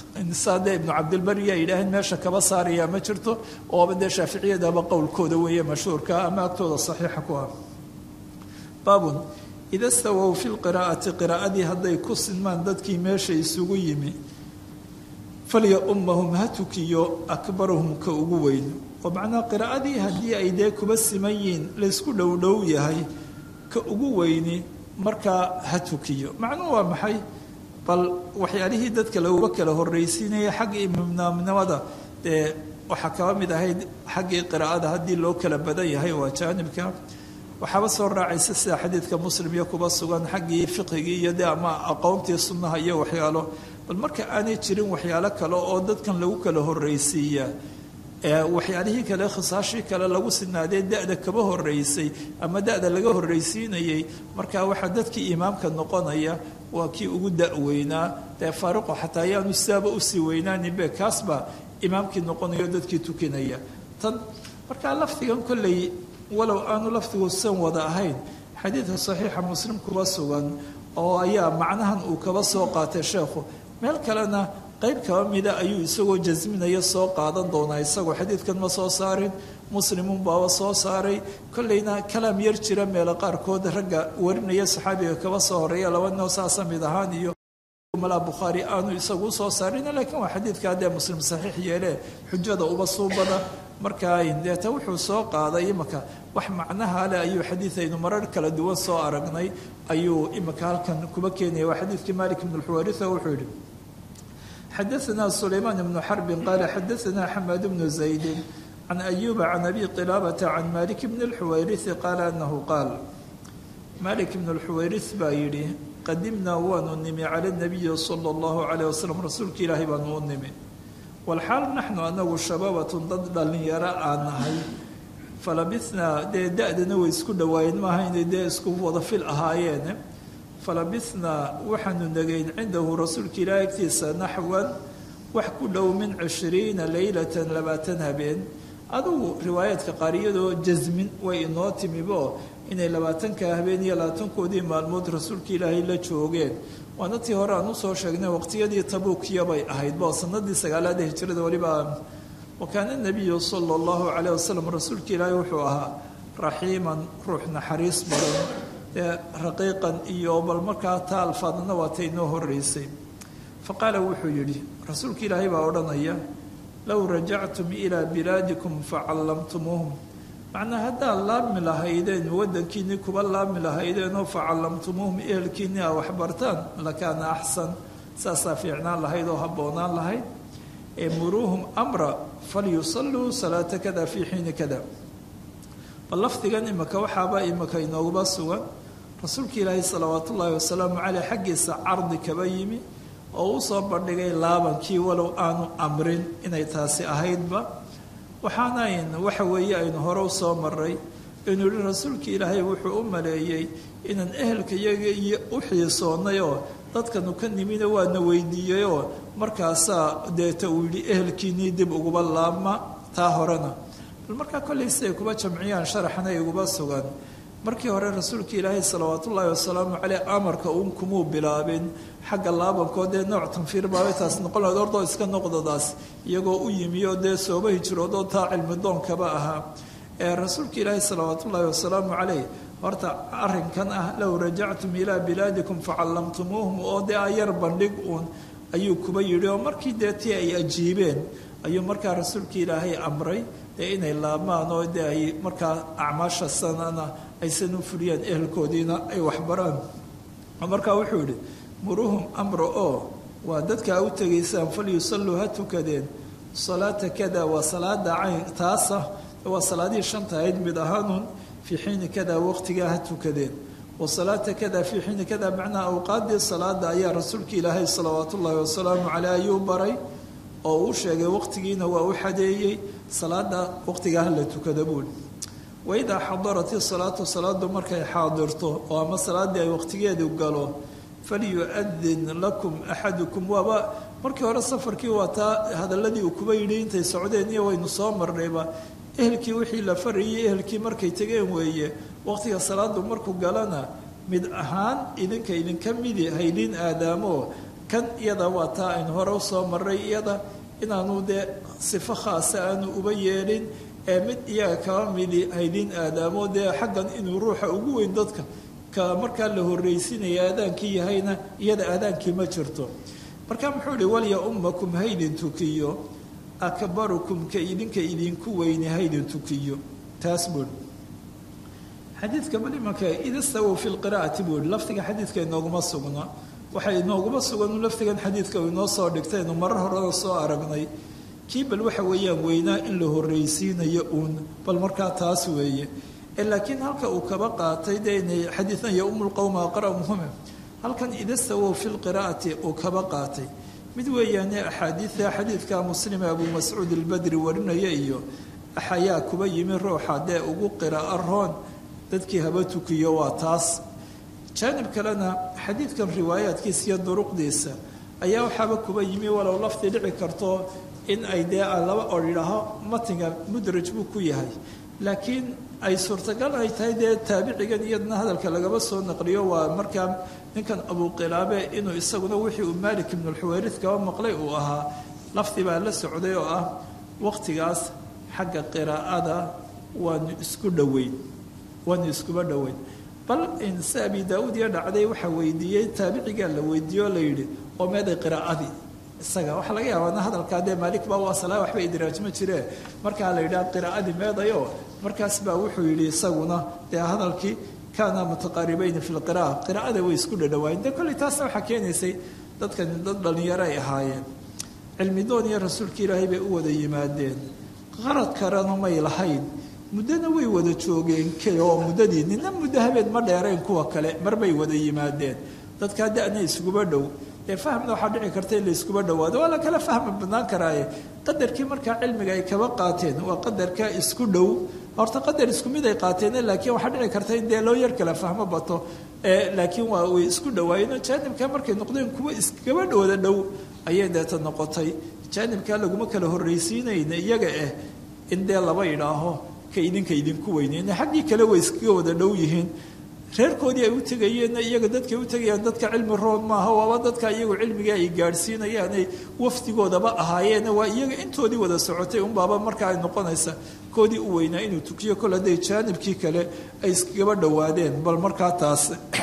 saade ibnu cabdilbari yaa yidhaaheen meesha kaba saarayaa ma jirto ooba dee shaaficiyadaba qowlkooda weeye mashhuurka ama agtooda saxiixa ku ah baabun ida stawow fi lqiraa'ati qiraa'adii hadday ku sinmaan dadkii meesha isugu yimi falya ummahum ha tukiyo akbarahum ka ugu weyn oo macnaha qiraa'adii haddii ay dee kuba siman yihiin laysku dhowdhow yahay ka ugu weyni markaa ha tukiyo macnuhu waa maxay bal waxyaalihii dadka laguba kala horraysiinaya xagga imaamnimada dee waxaa kaba mid ahayd xaggii qiraa'ada haddii loo kala badan yahay waa jaanibka waxaaba soo raacaysa sida xadiidka muslim iyo kuba sugan xaggii fiqigii iyo dee ama aqoontii sunnaha iyo waxyaalo bal marka aanay jirin waxyaalo kale oo dadkan lagu kala horraysiiyaa waxyaalihii kale khisaashii kale lagu sinaadee da-da kaba horreysay ama da-da laga horraysiinayay marka waxaa dadkii imaamka noqonaya waa kii ugu da-weynaa dee faaruqo xataa ayaanu sidaaba usii weynaaninbe kaasbaa imaamkii noqonayo dadkii tukinaya tan markaa lafdigan kolley walow aanu lafdigu san wada ahayn xadiidka saxiixa muslim kuba sugan oo ayaa macnahan uu kaba soo qaatay sheekhu meel kalena qayb kaba mida ayuu isagoo jasminaya soo qaadan doonaa isagoo xadiidkan ma soo saarin muslimun baaba soo saaray kolleyna kalaam yar jira meelo qaarkood ragga warinaya saxaabiga kaba soo horeeya laba noo saasa mid ahaan iyo malaa bukhaari aanu isagu usoo saarin laakiin waa xadiidka haddee muslim saxiix yeele xujada uba suubada markaa deeta wuxuu soo qaaday imaka wax macnaha leh ayuu xadiidaynu marar kala duwan soo aragnay ayuu imika halkan kuba keenaya waa xadiidkii malik ibn lxuwaritha wuxuu yihi xadaثna sulaymaan ibnu xarbin qaala xadaثna xamaad bnu zaydi can ayuba can abi qilaabata can malik bni اlxuwayriثi qaala anahu qaal malik ibn اlxuwayriث baa yidhi qadimnaa waanu nimi cala nabiyi sala allahu calayh wasalam rasuulka ilaahay baanu u nimi walxaal naxnu anagu shababatun dad dhallinyaro aan nahay falabithnaa dee da-dana way isku dhawaayeen maaha inay dee isku wada fil ahaayeene falabithnaa waxaanu negayn cindahu rasuulka ilaahay agtiisa naxwan wax ku dhow min cishriina leylatan labaatan habeen adugu riwaayaadka qaar iyadoo jasmin way inoo timibo inay labaatanka habeen iyo labaatankoodii maalmood rasuulka ilaahay la joogeen waana tii hore aan usoo sheegnay waqtiyadii tabuukiyabay ahayd bo sanadii sagaalaada hijrada weliba wa kaana nabiyu sala allahu calayh wasalam rasuulka ilaahay wuxuu ahaa raxiiman ruux naxariis badan ee raqiiqan iyo bal markaa taa alfaadna waata inoo horeysay fa qaala wuxuu yidhi rasuulka ilaahay baa odhanaya low rajactum ilaa bilaadikum facallamtumuuhum macnaa haddaad laabmi lahaydeen waddankiinnii kuba laabmi lahaydeenoo facallamtumuuhum ehelkiinnii aa waxbartaan lakaana axsan saasaa fiicnaan lahayd oo habboonaan lahayd ee muruuhum amra falyusalluu salaata kada fii xiini kada bal lafdigan imika waxaaba imika inooguba sugan rasuulka ilaahay salawaat ullaahi wasalaamu caleyh xaggiisa cardi kaba yimi oo u soo bandhigay laabankii walow aanu amrin inay taasi ahaydba waxaanayn waxa weeye aynu hore u soo maray inuu yihi rasuulka ilaahay wuxuu u maleeyey inaan ehelka iyaga iyo u xiisoonnay oo dadkanu ka nimina waana weydiiyeyoo markaasaa deeta uu yidhi ehelkiinnii dib uguba laabma taa horena bal markaa kollay siday kuba jamciyaan sharaxna iguba sugan markii hore rasuulka ilaahay salawaat ullaahi wasalaamu caleyh amarka uun kumuu bilaabin xagga laabankood dee nooc tanfiir baabay taas noqon lahayd ordoo iska noqdadaas iyagoo u yimi oo dee sooba hijroodoo taa cilmidoonkaba ahaa ee rasuulka ilaahay salawaat ullaahi wasalaamu caleyh horta arrinkan ah low rajactum ilaa bilaadikum facallamtumuuhum oo dee ayar bandhig uun ayuu kuba yidhi oo markii dee tii ay ajiibeen ayuu markaa rasuulka ilaahay amray dee inay laabmaan oo dee ay markaa acmaasha sanana aysan u fuliyaan ehelkoodiina ay waxbaraan markaa wuxuu yidhi muruhum amra oo waa dadkaa u tegaysaan falyusalluu ha tukadeen salaata kada waa salaada cayn taasa waa salaadihii shanta ahayd mid ahaanuun fii xiini kada waqtigaa ha tukadeen wa salaata kada fii xiini kada macnaa awqaaddii salaada ayaa rasuulka ilaahay salawaat ullaahi wasalaamu caleyh ayuu baray oo uu sheegay waqtigiina waa u xadeeyey salaada waqtigaa ha la tukada buuli waidaa xadarat isalaatu salaadu markay xaadirto oo ama salaaddii ay waqtigeedu galo falyu'adin lakum axadukum waaba markii hore safarkii waa taa hadaladii uu kuba yidhi intay socdeen iyo waynu soo marnayba ehelkii wixii la farayay ehelkii markay tegeen weeye waqtiga salaadu markuu galana mid ahaan idinka idinka midi haydin aadaamo kan iyada waa taa aynu hore usoo marray iyada inaanu dee sifo khaasa aanu uba yeelin ee mid iyaga kaba midi haydin aadaamo dee xaggan inuu ruuxa ugu weyn dadka ka markaa la horreysinaya aadaankii yahayna iyada aadaankii ma jirto marka muxuu ihi walya ummakum haydin tukiyo akbarukum ka idinka idinku weyni haydin tukiyo taas buui xadiidka bal imanka idastawow fi lqiraa'ati buu ihi lafdiga xadiidka inooguma sugna waxay inooguma sugan lafdigan xadiidka uu inoo soo dhigtaynu marar horena soo aragnay kii bal waxa weeyaan weynaa in la horreysiinayo uun bal markaa taas weeye laakiin halka uu kaba qaatay dee inay xadiidan yo umulqowma aqra muhime halkan idastawow fi lqiraa'ati uu kaba qaatay mid weeyaane axaadiida xadiidka muslime abuu mascuud albadri warinaya iyo axayaa kuba yimi ruuxa dee ugu qiraa'o roon dadkii haba tukiyo waa taas jaanib kalena xadiidkan riwaayaadkiisa iyo duruqdiisa ayaa waxaaba kuba yimi walow lafdi dhici karto in ay dee laba or yidhaaho matiga mudraj buu ku yahay laakiin ay suurtagal ay tahay dee taabicigan iyadna hadalka lagaba soo naqliyo waa markaa ninkan abuqilaabe inuu isaguna wixii uu maalik ibnulxuweyrid kaba maqlay uu ahaa lafdi baa la socday oo ah waqtigaas xagga qiraa'ada waanu isku dhoweyn waanu iskuba dhoweyn bal inse abi daa-uud iyo dhacday waxaa weydiiyey taabicigaa la weydiiye oo la yidhi oo meeday qiraa'adii isaga waxaa laga yaabaa hadalkaa dee maalik baa waa salaa waxba idraaj ma jiree markaa la yidhaha qiraa'adii meedayo markaas baa wuxuu yidhi isaguna dee hadalkii kaana mutaqaaribayni fi lqira'a qiraa'ada way isku dhadhawaayeen dee kolley taasna waxaa keenaysay dadkani dad dhallinyaro ay ahaayeen cilmidoon iyo rasuulka ilaahay bay u wada yimaadeen qarad karana may lahayn muddona way wada joogeen oo muddadii nina muddo habeen ma dheerayn kuwa kale marbay wada yimaadeen dadkaa da-na iskuba dhow dee fahmna waxaa dhici karta in la iskuba dhowaado waa la kala fahmi badnaan karaaye qadarkii markaa cilmiga ay kaba qaateen waa qadarka isku dhow horta qadar isku mid ay qaateen laakiin waxaa dhici karta in dee loo yar kala fahmo bato laakiin waa way isku dhawaayeen jaanibka markay noqdeen kuwa iskaba dhowda dhow ayay deeta noqotay jaanibkaa laguma kala horraysiinayna iyaga ah in dee laba idhaaho ka idinka idinku weyneyna xaggii kale way iskaga wada dhow yihiin reerkoodii ay u tegayeenna iyaga dadkay u tegayaan dadka cilmi roon maaha waaba dadka iyagu cilmiga ay gaadhsiinayaanay wafdigoodaba ahaayeena waa iyaga intoodii wada socotay unbaaba markaa ay noqonaysa koodii u weynaa inuu tukiyo kol hadday jaanibkii kale ay iskagaba dhowaadeen bal markaa taas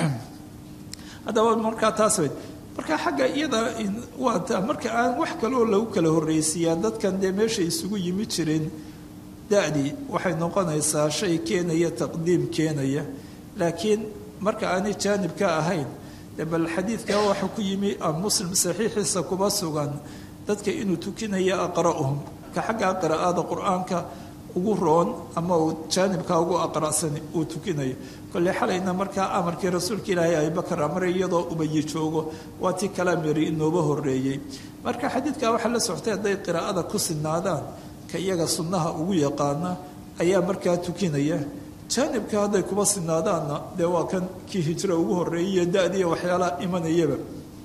haddaba markaa taas weyd marka xagga iyada waa marka aan wax kaleoo lagu kala horraysiiyaa dadkan dee meesha isugu yimi jireen da-dii waxay noqonaysaa shay keenaya taqdiim keenaya laakiin marka aanay jaanibka ahayn de bal xadiidka waxa ku yimi muslim saxiixiisa kuba sugan dadka inuu tukinayo aqra'uhum ka xagga qiraa'ada qur-aanka ugu roon ama uu jaanibka ugu aqra'san uu tukinayo kolley xalayna markaa amarkii rasuulka ilaahay abibakar amray iyadoo ubayi joogo waa tii kala miri inooba horreeyey marka xadiidka waxaa la soctay hadday qiraa'ada ku sinaadaan ka iyaga sunnaha ugu yaqaana ayaa markaa tukinaya jaanibka hadday kuba sinaadaanna dee waa kan kii hijro ugu horreeyaiyo da-diiyo waxyaalaha imanayaba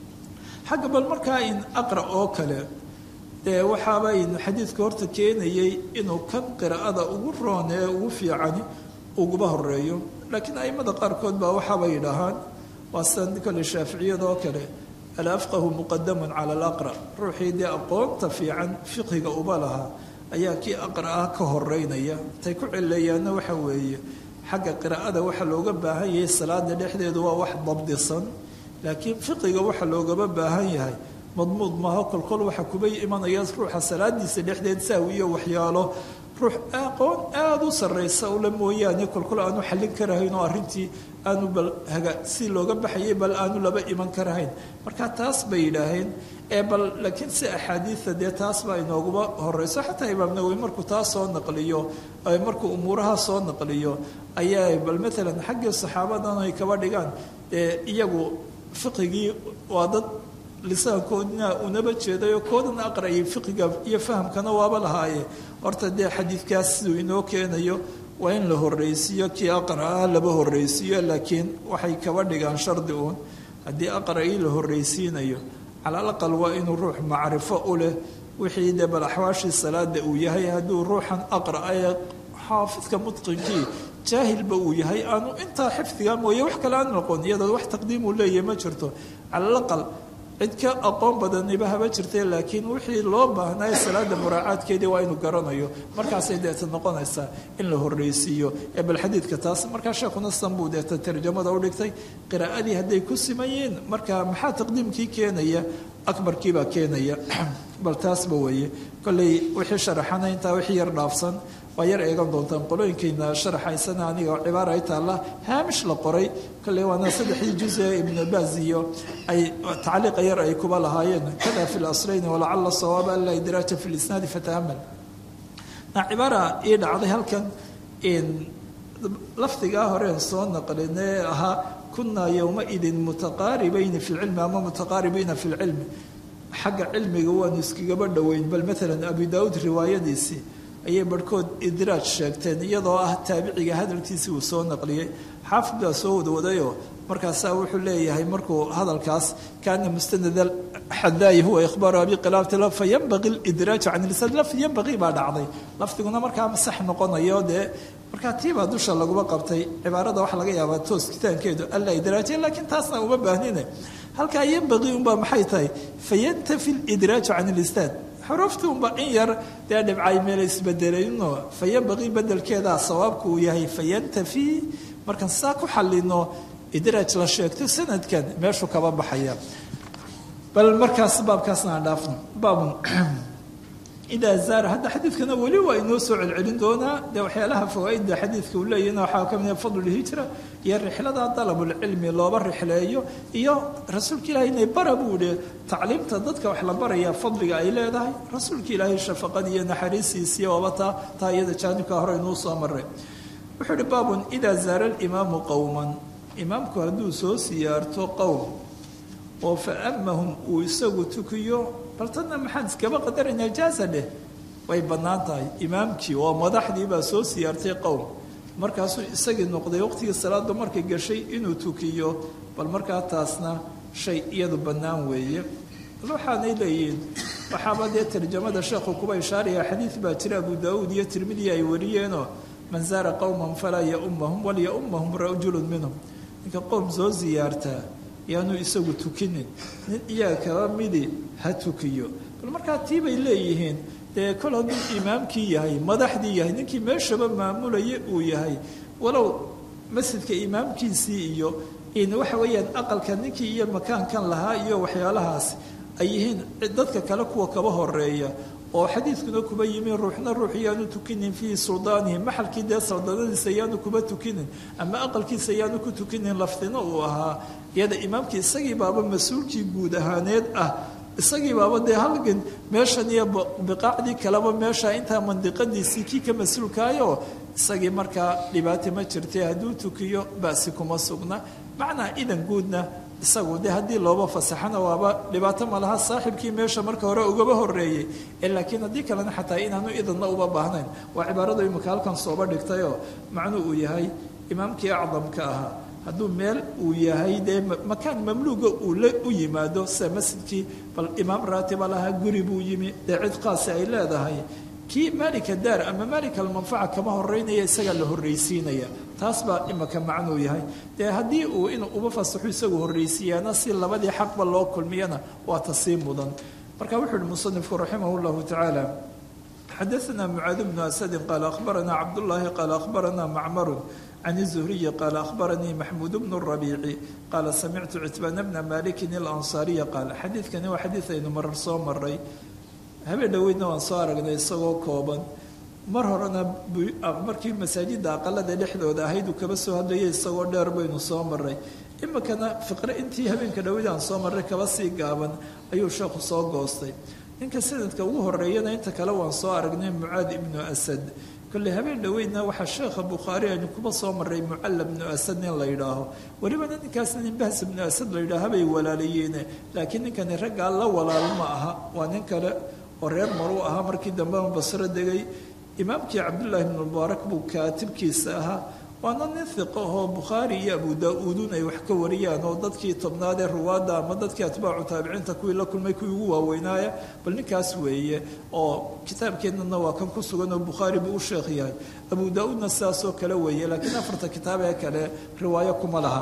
xagga bal markaa in aqra oo kale dee waxaaba in xadiidka horta keenayay inuu kan qiraa'ada ugu roon ee ugu fiicani uguba horeeyo laakiin aimada qaarkood baa waxaaba yidhaahaan waa sida kole shaaficiyada oo kale alafqahu muqadamun cala alaqra ruuxii dee aqoonta fiican fiqhiga uba lahaa ayaa kii aqra ah ka horeynaya tay ku celeeyaanna waxa weeye xagga qiraa'ada waxa looga baahan yahay salaada dhexdeedu waa wax dabdisan laakiin fiqiga waxa loogaba baahan yahay madmuud maaho kolkol waxa kuba imanaya ruuxa salaadiisa dhexdeed saawi iyo waxyaalo ruux aqoon aada u sarraysa ula mooyaane kolkol aanu xallin karahayn oo arrintii aanu bal haga si looga baxayay bal aanu laba iman karahayn marka taas bay yidhaaheen ee bal laakiin si axaadiida dee taas baa inooguba horeyso xataa imaam nawowi markuu taas soo naqliyo markuu umuuraha soo naqliyo ayaa bal maalan xaggii saxaabadan ay kaba dhigaan dee iyagu fiqigii waa dad lisaankoodina unaba jeedayo koodana aqrayay fiqiga iyo fahamkana waaba lahaaye horta dee xadiidkaas siduu inoo keenayo waa in la horreysiiyo kii aqra ah laba horreysiiyo laakiin waxay kaba dhigaan shardi uun haddii aqra'ii la horreysiinayo cala alaqal waa inuu ruux macrifo u leh wixii dee bal axwaashii salaada uu yahay hadduu ruuxan aqra ee xaafidka mutqinkii jaahilba uu yahay aanu intaa xifdiga mooye wax kale aan noqon iyadoo wax taqdiimuu leeyahy ma jirto cala alaqal cid ka aqoon badaniba haba jirtay laakiin wixii loo baahnaayo salaada muraacaadkeedii waa inuu garanayo markaasay deeta noqonaysaa in la horreysiiyo ee bal xadiidka taas markaa sheekuna san buu deeta tarjamada u dhigtay qiraa'adii hadday ku siman yihiin marka maxaa taqdiimkii keenaya akbarkiibaa keenaya bal taasba weeye kolley wixii sharaxana intaa wixii yar dhaafsan waa yar eegan doontaan qolooyinkayna sharaxaysana aniga oo cibaara ay taalla haamish la qoray kolley waana saddexdii juz ee ibnu baaz iyo ay tacliiqa yar ay kuba lahaayeen kada fi laslayni walacala sawaaba an laa idraaja fi lisnaadi fataamal na cibaara ii dhacday halkan lafdigaa horeen soo naqlinee ahaa kunaa yowmaidin mutaqaaribayni fi lcilmi ama mutaqaaribiina fi lcilmi xagga cilmiga waanu iskagaba dhoweyn bal maalan abu daawuud riwaayadiisii ayay barhkood idraaj sheegteen iyadoo ah taabiciga hadalkiisii uu soo naqliyey xaafid baa soo wadwadayoo markaasaa wuxuu leeyahay markuu hadalkaas kaana mustanad xadaayi huwa ikhbaaru abi khilaafati fayanbaqi lidraaju can lisaan lafdi yanbaqii baa dhacday lafdiguna markaa sax noqonayo dee markaa tiibaa dusha laguma qabtay cibaarada waxaa laga yaabaa toos kitaankeedu alla idraajiya laakiin taasna uma baahnine halkaa yanbaqii unbaa maxay tahay fayantafi lidraaju can listaad xuruuftii unba in yar dee dhibcay meel isbedelayno fayanbaqii bedelkeedaa sawaabku uu yahay fayantafi markaan saa ku xalino idraaj la sheegto sanadkan meeshuu kaba baxaya bal markaas baabkaasna aan dhaafno baabun idaa zaara hadda xadiidkana weli waa inoo soo celcelin doonaa dee waxyaalaha fawaaidda xadiidka uu leeyahna waxaa ka mid fadlulhijra iyo rixlada dalabulcilmi looba rixleeyo iyo rasuulka ilaahay inay bara buu idhi tacliimta dadka wax la baraya fadliga ay leedahay rasuulka ilaahay shafaqadii iyo naxariistiisii waaba taa taa iyada jaanibka hore inuu soo maray wuxuu ihi baabun idaa zaara alimaamu qowman imaamku hadduu soo siyaarto qowm oo fa amahum uu isagu tukiyo bal tanna maxaan iskaba qadaraynaa jaaza dheh way bannaan tahay imaamkii oo madaxdii baa soo siyaartay qowm markaasuu isagii noqday waqtigii salaada markay gashay inuu tukiyo bal markaa taasna shay iyadu bannaan weeye bal waxaanay leeyihiin waxaaba dee tarjamada sheekhu kuba ishaaraya xadiid baa jira abu daauud iyo tirmidi ay wariyeenoo man zaara qowman falaa yaumahum walyaumahum rajulun minhum ninka qowm soo siyaartaa yaanu isagu tukinin nin iyaga kaba midi ha tukiyo bal markaa tii bay leeyihiin dee kol hadduu imaamkii yahay madaxdii yahay ninkii meeshaba maamulaya uu yahay walow masjidka imaamkiisii iyo in waxa weeyaan aqalka ninkii iyo makaankan lahaa iyo waxyaalahaas ay yihiin dadka kale kuwa kaba horeeya oo xadiidkuna kuba yimi ruuxna ruux yaanu tukinin fii suldaanihi maxalkii dee saldadadiisa yaanu kuba tukinin ama aqalkiisa yaanu ku tukinin lafdina uu ahaa iyada imaamkii isagii baaba mas-uulkii guud ahaaneed ah isagii baaba dee halgan meeshan iyo biqaacdii kaleba meesha intaa mandiqadiisii kii ka mas-uulkaayo isagii markaa dhibaata ma jirtay hadduu tukiyo basi kuma sugna macnaa idan guudna isagu de haddii looba fasaxana waaba dhibaato malaha saaxibkii meesha marka hore ugaba horeeyey laakiin haddii kalena xataa inaanu idanna uba baahnayn waa cibaaradu imika halkan sooba dhigtayoo macnuu uu yahay imaamkii acdamka ahaa hadduu meel uu yahay dee makaan mamluuga uu la u yimaado sida masjidkii bal imaam raatiba lahaa guri buu yimi dee cid qaasi ay leedahay kii maalika daar ama maalika almanfaca kama horeynaya isagaa la horreysiinaya taas baa imaka macnuu yahay dee haddii uu inuu uba fasaxo isagu horreysiiyaana si labadii xaqba loo kulmiyana waa tasii mudan marka wuxuu uhi musanifku raximah llahu tacaala xadaثna mucaad bnu asadin qaala akhbarana cabdullaahi qaala akhbarana macmaru can الzuhriyi qaala akhbaranii maxmuud bnu rabiici qaala samictu citbaana bna malikin اlansaariya qaala xadiidkani waa xadiid aynu marar soo maray habeen dhoweydna waan soo aragnay isagoo kooban mar horena markii masaajidda aqalada dhexdooda ahayd uu kaba soo hadlayay isagoo dheer baynu soo maray imikana fiqre intii habeenka dhoweyd aan soo marray kaba sii gaaban ayuu sheekhu soo goostay ninka sanadka ugu horeeyana inta kale waan soo aragnay mucaad ibnu asad kolley habeen dhoweydna waxaa sheekha bukhaari aynu kuba soo maray mucalla bnu asad nin la yidhaaho welibana ninkaasna nin bahs ibnu asad la yidhaaha bay walaalayeene laakiin ninkani raggaa la walaal ma aha waa nin kale oo reer maruu ahaa markii dambena basro degay imaamkii cabdullaahi ibnu mubaarak buu kaatibkiisa ahaa waana nin hiqo ahoo bukhaari iyo abu daa-uudun ay wax ka wariyaan oo dadkii tobnaad ee ruwaadda ama dadkii atbaacu taabiciinta kuwii la kulmay kuwii ugu waaweynaaya bal ninkaas weeye oo kitaabkeennana waa kan ku sugan oo bukhaari buu u sheekh yahay abu daa-uudna sidaasoo kale weeye laakiin afarta kitaab ee kale riwaayo kuma laha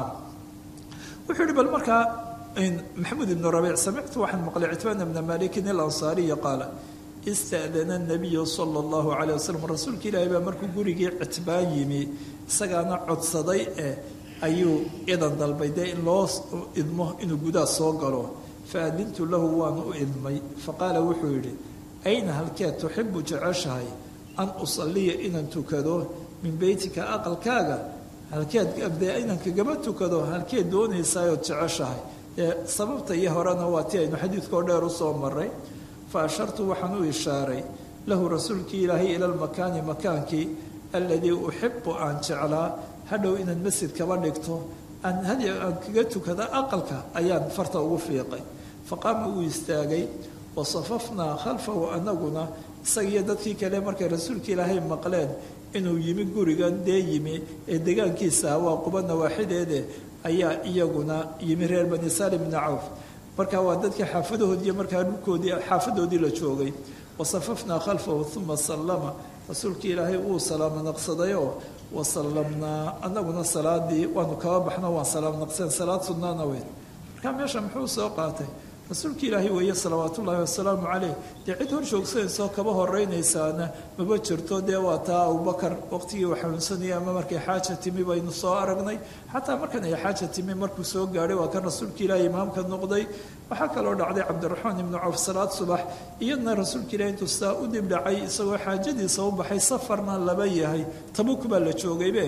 wuxuu yihi bal markaa maxamuud ibnu rabiic samictu waxaan maqlay citbaan ibna malikin alansaariya qaala ista'dana nabiyu sala allahu calay wasalam rasuulka ilaahay baa markuu gurigii citbaan yimi isagaana codsaday eh ayuu idan dalbay dee in loo idmo inuu gudaha soo galo fa adintu lahu waan u idmay faqaala wuxuu yidhi ayna halkeed tuxibu jeceshahay an usalliya inaan tukado min beytika aqalkaaga halkeed dee inaan kagaba tukado halkeed doonaysaayoo jeceshahay sababta iyo horena waa ti aynu xadiidkoo dheer u soo maray fa ashartu waxaan u ishaaray lahu rasuulkii ilaahay ila lmakaani makaankii aladii uxibu aan jeclaa hadhow inaad masjid kaba dhigto aan hadi aan kaga tukada aqalka ayaan farta ugu fiiqay faqaama uu istaagay wa safafnaa khalfahu anaguna isagiiyo dadkii kale markay rasuulka ilaahay maqleen inuu yimi gurigan dee yimi ee degaankiisa waa quba nawaaxideede ayaa iyaguna yimi reer bani salim bni cawf marka waa dadkii xaafadahoodiiyo markaa dhulkoodii xaafadoodii la joogay wasafafnaa khalfahu uma sallama rasuulkii ilaahay uu salaamo naqsadayoo wasallamnaa anaguna salaadii waanu kaba baxno waan salaam naqseen salaad sunnaana weyn marka meesha muxuu soo qaatay rasuulka ilaahay weeye salawaat ullaahi wasalaamu caleyh dee cid hor joogsanaysoo kaba horeynaysaana maba jirto dee waa taa abubakar waqtigii uu xanuunsanayay ama markay xaaja timi baynu soo aragnay xataa markan ay xaaja timi markuu soo gaadhay waa kan rasuulka ilaahay imaamka noqday waxaa kaloo dhacday cabdiraxmaan ibnu cawf salaad subax iyadna rasuulka ilahi intuu sidaa u dib dhacay isagoo xaajadiisa u baxay safarna laba yahay tabuk baa la joogaybe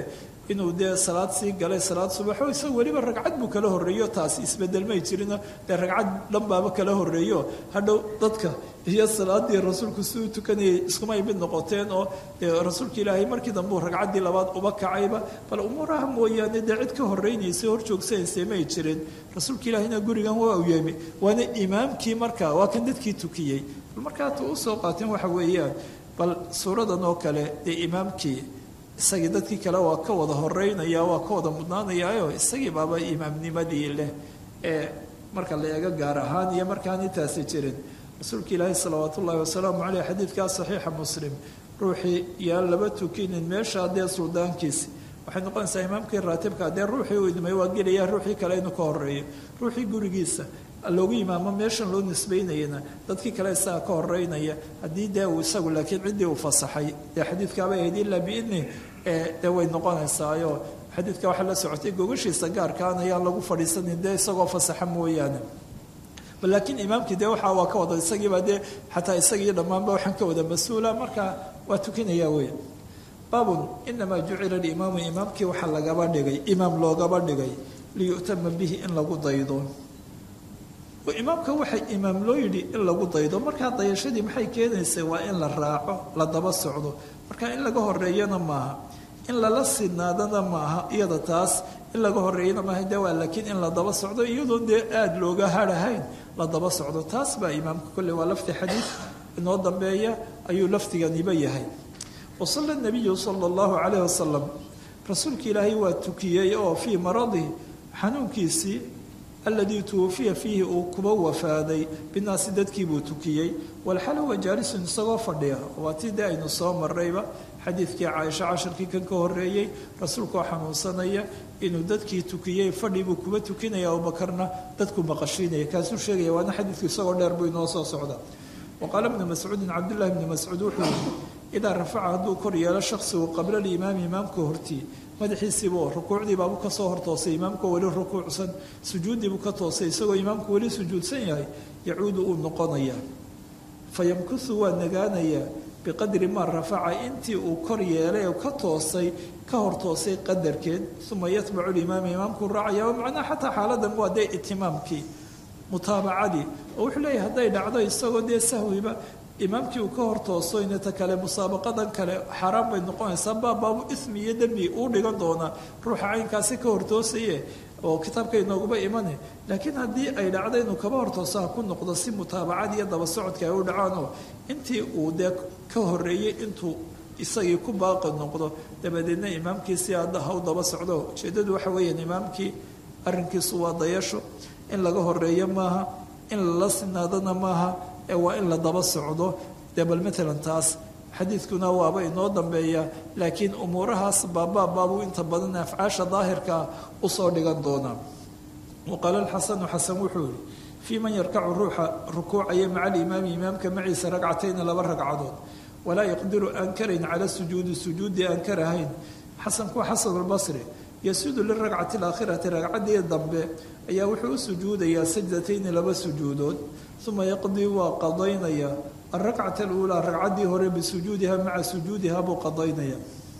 inuu dee salaad sii galay salaad subaxo isaga weliba ragcad buu kala horreeyo taasi isbedel may jirino dee ragcad dhanbaaba kala horreeyo hadhow dadka iyo salaadii rasuulku si u tukanayay iskumay mid noqoteen oo dee rasuulka ilaahay markii dambe uu ragcaddii labaad uba kacayba bal umuuraha mooyaane dee cid ka horreynaysa hor joogsanaysa may jirin rasuulka ilaahayna gurigan waa u yemi waana imaamkii markaa waa kan dadkii tukiyey bal markaa ta usoo qaateen waxa weeyaan bal suuradan oo kale dee imaamkii isagii dadkii kale waa ka wada horeynaya waa ka wada mudnaanayaayo isagii baaba imaamnimadii leh ee marka la eego gaar ahaan iyo markaan intaasi jirin rasuulka ilaahi salawaat ullaahi wasalaamu caleyh xadiidkaa saxiixa muslim ruuxii yaan laba tukinin meesha dee suldaankiisi waxay noqonaysaa imaamkii raatibka dee ruuxii uu idmay waa gelaya ruuxii kale inuu ka horeeyo ruuxii gurigiisa loogu imaamo meeshan loo nisbaynayana dadkii kale isaga ka horeynaya haddii dee uu isagu laakiin ciddii uu fasaxay dee xadiidkaabay ahayd ilaa biidni dee way noqonaysaayo xadiidka waxaa la socotay gogashiisa gaarkaan ayaan lagu fadhiisanin dee isagoo fasaxa mooyaane bal laakiin imaamkii dee waxaa waa ka wada isagiiba dee xataa isagii dhammaanba waxaan ka wada mas-uula marka waa tukinaya wey baabun inamaa jucila alimaamu imaamkii waxaa lagaba dhigay imaam loogaba dhigay liyu'tama bihi in lagu daydo imaamka waxay imaam loo yidhi in lagu daydo markaa dayashadii maxay keenaysay waa in la raaco la daba socdo marka in laga horeeyana maaha in lala sinaadana maaha iyada taas in laga horeeyana maaha de waa laakiin in la daba socdo iyadoon dee aada looga harahayn la daba socdo taas baa imaamka kolley waa lafti xadiid inoo dambeeya ayuu lafdiganiba yahay wasalla nabiyu sala allahu calayhi wasalam rasuulka ilaahay waa tukiyey oo fii maradihi xanuunkiisii aladii tuwafiya fiihi uu kuba wafaaday binaasi dadkii buu tukiyey walxal huwa jaalisun isagoo fadhiya waa tii dee aynu soo marayba xadiidkii caaisho casharkii kan ka horeeyey rasuulkoo xanuunsanaya inuu dadkii tukiyey fadhi buu kuba tukinaya abubakarna dadku maqashiinaya kaasuu sheegaya waana xadiidku isagoo dheer buu inoo soo socda wa qaala bnu mascuudin cabdullahi bni mascuud wuxuu yihi idaa rafaca hadduu kor yeelo shaksigu qabla alimaami imaamka hortii madaxiisiibuu rukuucdiibaabuu kasoo hortoosay imaamkoo weli rukuucsan sujuuddiibuu ka toosay isagoo imaamku weli sujuudsan yahay yacuudu uu noqonayaa fa yamkusu waa nagaanayaa biqadri maa rafaca intii uu kor yeelay oo ka toosay ka hortoosay qadarkeed uma yatbacu limaama imaamkuu raacaya oo macnaha xataa xaaladan waa dee itimaamkii mutaabacadii oo wuxuu leeyahay hadday dhacdo isagoo dee sahwiba imaamkii uu ka hortooso inta kale musaabaqadan kale xaaraan bay noqonaysaa baabaabu ismi iyo dembi uu dhigan doonaa ruuxa caynkaasi ka hortoosaye oo kitaabka inooguba imane laakiin haddii ay dhacdo inuu kaba hortooso ha ku noqdo si mutaabacad iyo daba socodka ay u dhacaanoo intii uu dee ka horeeyey intuu isagii ku baaqi noqdo dabadeedna imaamkii si hadda ha u daba socdo ujeeddadu waxa weeyaan imaamkii arrinkiisu waa dayasho in laga horeeyo maaha in lala sinaadana maaha ee waa in la daba socdo dee bal matalan taas xadiidkuna waaba inoo dambeeya laakiin umuurahaas baabaabaabuu inta badan afcaasha daahirkaa usoo dhigan doonaa wa qaala alxasanu xasan wuxuu yihi fii man yarkacu ruuxa rukuucaya maca alimaami imaamka maciisa ragcatayni laba ragcadood walaa yaqdiru aan karayn cala sujuudi sujuudi aan karahayn xasanku xasan albasri yasuudu liragcati alaakhirati ragcaddii dambe ayaa wuxuu u sujuudayaa sajdatayni laba sujuudood uma yaqdii waa qadaynaya alrakcata aluulaa ragcaddii hore bisujuudiha maca sujuudiha buu qadaynaya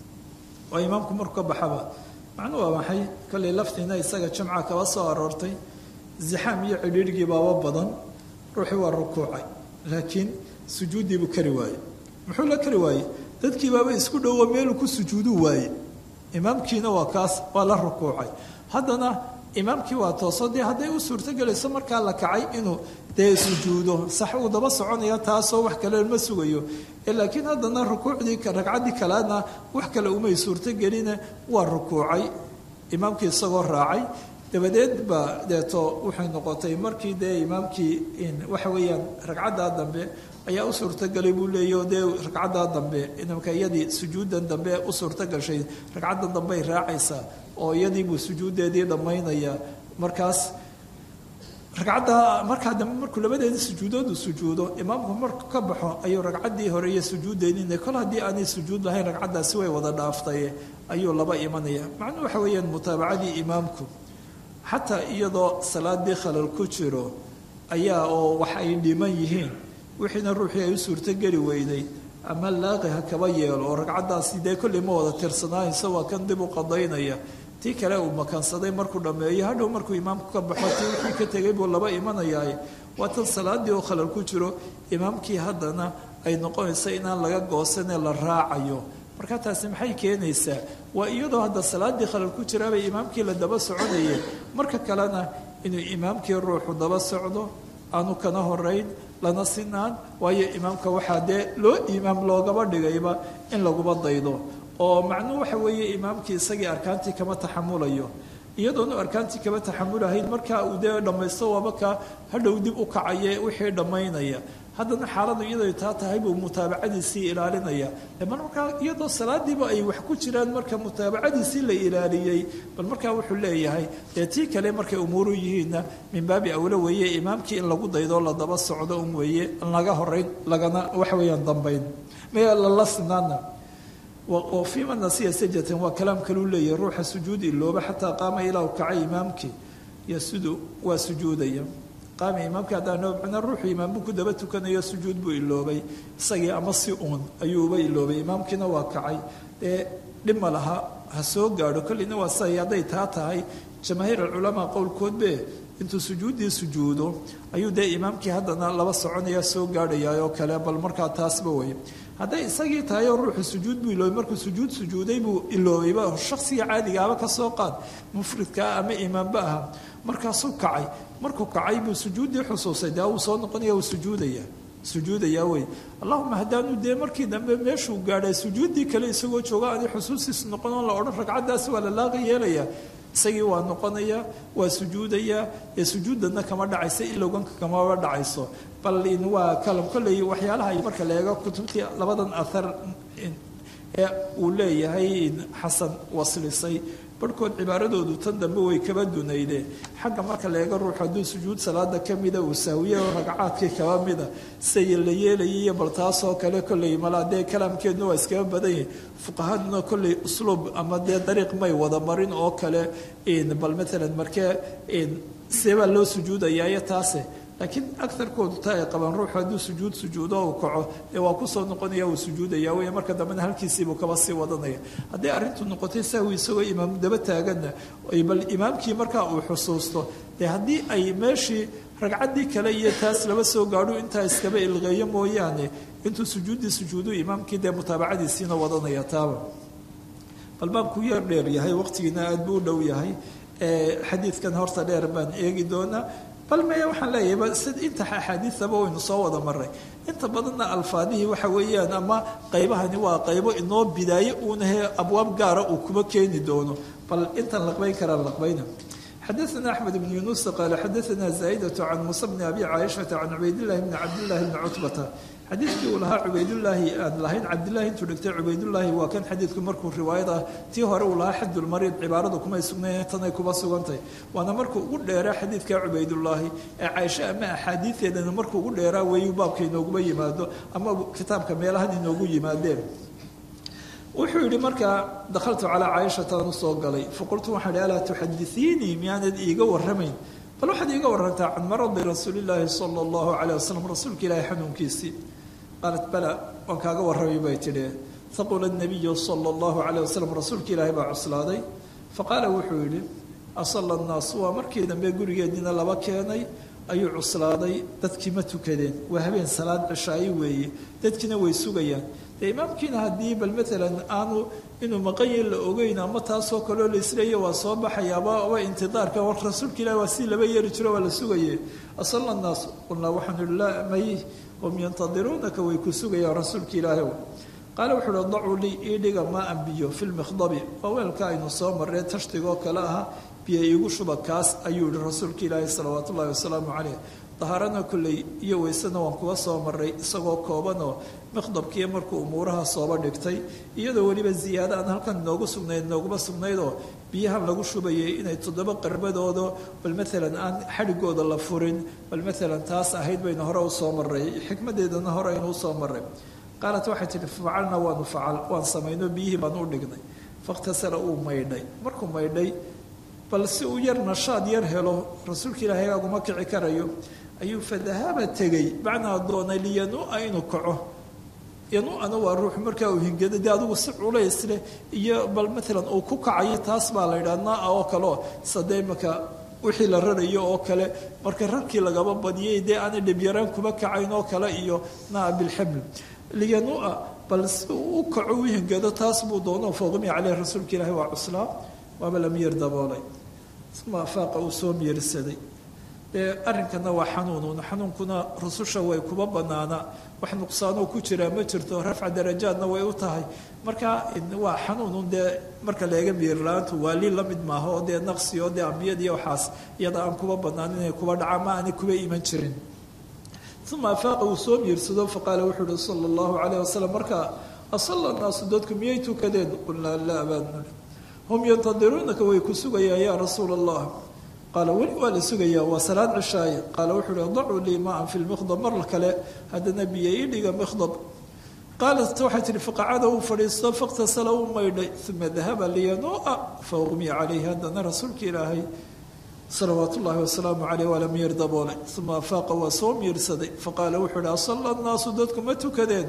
waa imaamku markuu ka baxaba macnuu waa maxay kollay laftiina isaga jamca kaba soo aroortay zixaam iyo cidhiirhgii baaba badan ruuxii waa rukuucay laakiin sujuuddiibuu kari waaye muxuu la kari waaye dadkii baaba isku dhowo meeluu ku sujuuduu waaye imaamkiina waa kaas waa la rukuucay haddana imaamkii waa tooso dee hadday u suurtogelayso markaa la kacay inuu dee sujuudo sax uu daba soconaya taasoo wax kale ma sugayo laakiin haddana rukuucdii ragcaddii kalena wax kale umay suurtogeline waa rukuucay imaamkii isagoo raacay dabadeed baa deeto waxay noqotay markii dee imaamkii waxa weeyaan ragcaddaa dambe ayaa u suurtogalay buu leeyaho dee ragcaddaa dambe imamka iyadii sujuuddan dambe u suurtogashay ragcaddan dambey raacaysaa oo iyadiibuu sujuuddeedii dhammaynaya markaas ragcadda markaa dambe markuu labadeedii sujuudoodu sujuudo imaamku marku ka baxo ayuu ragcaddii hore iyo sujuuddeedii kol haddii aanay sujuud lahayn ragcaddaasi way wada dhaaftay ayuu laba imanaya macnuu waxa weeyaan mutaabacadii imaamku xataa iyadoo salaadii khalal ku jiro ayaa oo wax ay dhiman yihiin wixiina ruuxii ay u suurtogeli weyday ama laaqi ha kaba yeelo oo ragcaddaasi dee kolley ma wada tirsanaaynsa waa kan dib u qadaynaya tii kale uu makansaday markuu dhammeeyo hadhow markuu imaamku ka baxo tii wixii ka tegay buu laba imanayaay waa tan salaadii oo khalal ku jiro imaamkii haddana ay noqonaysa inaan laga goosanee la raacayo marka taasi maxay keenaysaa waa iyadoo hadda salaadii khalal ku jiraabay imaamkii la daba soconayeen marka kalena inuu imaamkii ruuxu daba socdo aanu kana horeyn lana sinaan waayo imaamka waxaa dee loo imaam loogaba dhigayba in laguba daydo oo macnuhu waxa weeye imaamkii isagii arkaantii kama taxamulayo iyadoonu arkaantii kama taxamulahayn markaa uu dee dhammaysto waaba ka hadhow dib u kacaye wixii dhammaynaya haddana xaaladu iyaday taa tahay buu mutaabacadiisii ilaalinaya mar markaa iyadoo salaadiiba ay wax ku jiraan marka mutaabacadiisii la ilaaliyey bal markaa wuxuu leeyahay dee tii kale markay umuuru yihiinna min baabi awlo weeye imaamkii in lagu daydoo la daba socdo un weeye laga horeyn lagana waxa weeyaan dambayn lala sinaana oo fiima nasiya sajatan waa kalaam kaluu leeyahay ruuxa sujuud ilooba xataa qaama ilaa u kacay imaamkii yasudu waa sujuudaya qaama imaamkii haddaan macnaa ruuxu imaambuu ku daba tukanayo sujuud buu iloobay isagii ama si uun ayuuba iloobay imaamkiina waa kacay dee dhib ma laha ha soo gaadho kolleyna waa say hadday taa tahay jamaahiir alculamaa qowlkoodbe intuu sujuuddii sujuudo ayuu dee imaamkii haddana laba soconaya soo gaadhaya oo kale bal markaa taasba wey hadday isagii tahay oo ruuxu sujuud buu iloobay markuu sujuud sujuuday buu iloobayba shaksiga caadigaaba ka soo qaad mufridkaa ama imaamba aha markaasuu kacay markuu kacay buu sujuuddii xusuusay dee uu soo noqonaya uu sujuudaya sujuudayaa wey allahuma haddaanu dee markii dambe meeshuu gaadhay sujuuddii kale isagoo jooga aani xusuustiis noqon oon la odhan ragcaddaasi waa la laaqi yeelaya isagii waa noqonaya waa sujuudaya ee sujuuddana kama dhacayso ilowganka kamaba dhacayso bal in waa kalam kolley waxyaalaha marka la eego kutubtii labadan ahar ee uu leeyahay xasan waslisay barhkood cibaaradoodu tan dambe way kaba dunayde xagga marka la eego ruux hadduu sujuud salaada ka mida uu saawiye oo ragcaadkii kaba mida say la yeelayay iyo bal taasoo kale kolley malaa dee kalaamkeedna waa iskaga badan yahay fuqahaduna kolley usluub ama dee dariiq may wada marin oo kale bal maalan markee seebaa loo sujuudayaayo taase laakiin agarkoodu taa ay qabaan ruuxu hadduu sujuud sujuudo uu kaco dee waa kusoo noqonaya uu sujuudaya wey marka dambena halkiisiibuu kaba sii wadanaya haddii arrintu noqotay sahwi isagoo imaam daba taaganna bal imaamkii markaa uu xusuusto dee haddii ay meeshii ragcaddii kale iyo taas laba soo gaadho intaa iskaba ilqeeyo mooyaane intuu sujuuddii sujuudu imaamkii dee mutaabacadiisiina wadanaya taaba bal baabkuu yar dheer yahay waqtigiina aada buu u dhow yahay xadiidkan horta dheer baan eegi doonaa bal maya waxaan leeyahay sid inta axaadiidaba waynu soo wada maray inta badanna alfaadihii waxa weeyaan ama qaybahani waa qaybo inoo bidaaye uunahee abwaab gaara uu kuma keeni doono bal intan laqbayn karaan laqbayna xadaثna أحmed بن yuنuس qال xadaثna زاaئdة عan muسى بن أbي cاaشhaةa عan cubaydالlahi بn cabdالlahi بn cutbata xadiidkii uu lahaa cubaydulaahi aan lahayn cabdilaahi intuu dhigtay cubaydulaahi waa kan xadiidku markuu riwaayad ah tii hore uu lahaa xadulmariid cibaaradu kumay sugnayn tanay kuba sugantahy waana markuu ugu dheeraa xadiidka cubaydulaahi ee caaisho ama axaadiideedana markuu ugu dheeraa weeyu baabka inooguba yimaado ama kitaabka meelahan inoogu yimaadeen wuxuu yidhi markaa dakhaltu calaa caaishataan usoo galay faqultu waxaan ihi alaa tuxadisiinii miyaanad iiga warramayn bal waxaad iiga warantaa can maradi rasuulillaahi sala allahu caleyh wasalam rasuulka ilaahi xanuunkiisii qaalat bala waan kaaga warramay bay tidhi haqula nabiyu sala allahu caleyh wasalam rasuulka ilaahi baa cuslaaday faqaala wuxuu yidhi asalla annaasu waa markii dambe gurigeediina laba keenay ayuu cuslaaday dadkii ma tukadeen waa habeen salaad cishaayi weeye dadkiina way sugayaan dee imaamkiina haddii bal maalan aanu inuu maqanyin la ogeyn ama taasoo kaleo la isleeya waa soo baxayaaba aba intidaarka war rasuulka ilahi waa si laba yeeri jiro waa la sugaye asalla annaas qulnaa waxaanu ihi laa may hum yantadiruunaka way ku sugayaan rasuulka ilaahi qaale wuxuu uhi dacuu lii ii dhiga maa an biyo fi lmikhdabi waa weelka aynu soo marree tashtigoo kale aha biyo iigu shuba kaas ayuu yihi rasuulka ilaahi salawaat ullahi wasalaamu caleyh dahaarana kolley iyo weysena waan kuga soo maray isagoo koobanoo miqdabkiiyo markuu umuuraha sooba dhigtay iyadoo weliba ziyaado aan halkan inoogu sugnayd inooguma sugnaydoo biyahan lagu shubayay inay toddoba qarbadoodo bal maalan aan xadhigooda la furin bal maalan taas ahayd baynu hore usoo maray xikmadeedana hore aynu usoo maray qaalat waxay tihi facalna waanu facal waan samayno biyihii baanu u dhignay fakhtasara uu maydhay markuu maydhay bal si uu yar nashaad yar helo rasuulka ilaahay aguma kici karayo ayuu fadahaba tegey macnaa doonay liyanua inuu kaco yanuu'ana waa ruux markaa uu hingado dee adigu si culays leh iyo bal maalan uu ku kacayo taas baa la yidhaha naa oo kale oo sadee imaka wixii la rarayo oo kale marka rarkii lagaba badiyay dee aanay dhibyaraan kuba kacayn oo kale iyo naa bilxaml liyanua bal si uu u kaco u hingado taas buu doono fawqimi caleyh rasuulka ilaahi waa cuslaa waaba la miyir daboolay uma afaaqa uu soo miyirsaday dee arrinkana waa xanuunun xanuunkuna rususha way kuba banaanaa wax nuqsaanoo ku jiraa ma jirto rafca darajaadna way u tahay marka waa xanuunun dee marka leega miyirla-aantu waali la mid maaha oo dee naqsi oo dee ambiyadiiyo waxaas iyada aan kuba banaan inay kuba dhacaan ma aanay kuba iman jirin uma afaaqa uu soo miirsado faqaala wuxuu uhi sala allahu calayh wasalam markaa asalla naasu dadku miyay tukadeen qulnaa laa baadnul hum yantadiruunaka way ku sugayaan yaa rasuula allah qaala weli waa la sugayaa waa salaad cishaaye qaala wuxuu uhi dacuu lii maan fi lmikhdab mar kale haddana biyo ii dhiga mikhdab qaalat waxay tihi faqacada uu fadhiisto faktasala uu maydhay uma dahaba liyanua faugmiya calayhi haddana rasuulka ilaahay salawaat ullaahi wasalaamu caleyh waa la miyir daboolay uma afaaqa waa soo miirsaday faqaala wuxuu uhi asalla nnaasu dadku ma tukadeen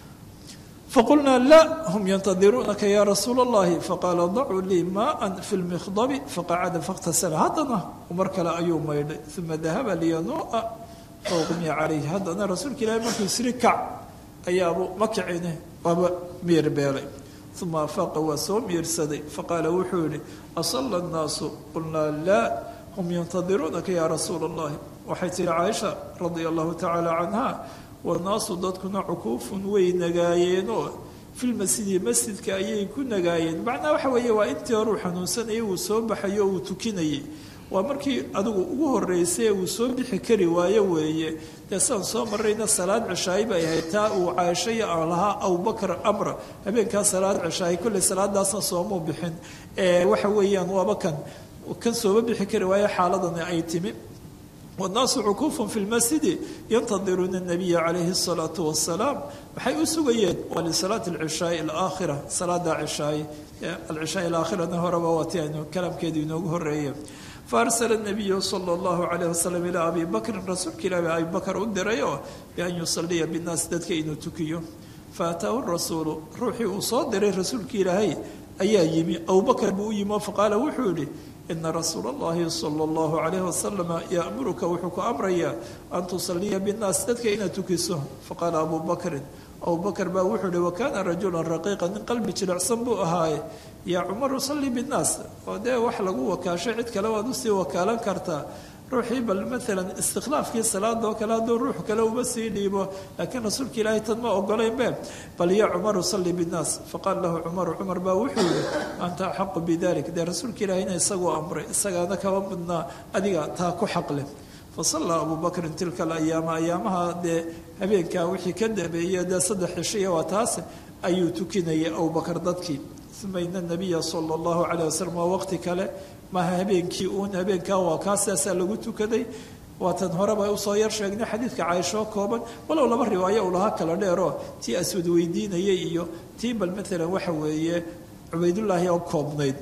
faqulnaa laa hum yantadiruunaka ya rasuula allahi faqaala dacuu lii maaan fi lmikhdabi faqacada fakhtasala haddana mar kale ayuu maydhay uma dahaba liyanua faugmiya calayhi haddana rasuulka ilaahay markuu isri kac ayaabu ma kicine waaba miyir beelay uma afaaqa waa soo miirsaday faqaala wuxuu yihi asalla nnaasu qulnaa laa hum yantadiruunaka ya rasuula allahi waxay tihi caaisha radia allahu tacaala canha wanaasu dadkuna cukuufun way nagaayeenoo filmasjidi masjidka ayay ku nagaayeen macnaha waxa weeye waa intii horuu xanuunsanayay uu soo baxayo uu tukinayay waa markii adigu ugu horeysay uu soo bixi kari waayo weeye dee saan soo marayna salaad cishaayi bay ahayd taa uu caaishaya aan lahaa abubakar amra habeenkaa salaad cishaayi kolley salaadaasna soomuu bixin waxa weeyaan waaba kan kan sooba bixi kari waayo xaaladani ay timi wannaasu cukuufun fi lmasjidi yantadiruuna nabiya calayhi asalaatu wasalaam waxay u sugayeen waa lisalaati alcishaai alaakhira salaada cishaaye alcishaai alaakhirana horeba waati aynu kalaamkeedu inoogu horeeye faarsala nabiyu sala allahu calayh wasalam ilaa abi bakrin rasuulka ilahi abi bakar u diray oo bian yusaliya binnaas dadka inuu tukiyo faataahu rasuulu ruuxii uu soo diray rasuulka ilaahay ayaa yimi abubakar buu u yimi oo faqaala wuxuu yihi ina rasuula allahi sala allahu calayh wasalama yaamuruka wuxuu ku amrayaa an tusaliya binnaas dadka inaad tukiso faqaala abu bakrin abubakar baa wuxuu ihi wakaana rajulan raqiiqa nin qalbi jilicsan buu ahaaye yaa cumaru salli binnaas oo dee wax lagu wakaasho cid kale waad usii wakaalan kartaa ruuxii bal maalan istikhlaafkii salaada oo kale hadduu ruux kale uma sii dhiibo laakiin rasuulka ilaahay tan ma ogolaynbe bal ya cumaru salli binnaas faqaala lahu cumaru cumar baa wuxuu yihi anta axaqu bidalik dee rasuulka ilaahayna isaguu amray isagaana kaba mudnaa adiga taa ku xaqleh fasallaa abu bakrin tilka alayaama ayaamaha dee habeenkaa wixii ka dambeeyey dee saddex cishiya waa taas ayuu tukinayay abubakar dadkii uma ina nabiya sala allahu calayh wasalam waa waqti kale maaha habeenkii uun habeenkaa waa kaa sidaasaa lagu tukaday waatan horeba usoo yar sheegnay xadiidka caaishoo kooban walow laba riwaayo uu lahaa kala dheeroo tii aswad weydiinayay iyo tii bal maalan waxa weeye cubaydullaahi oo koobnayd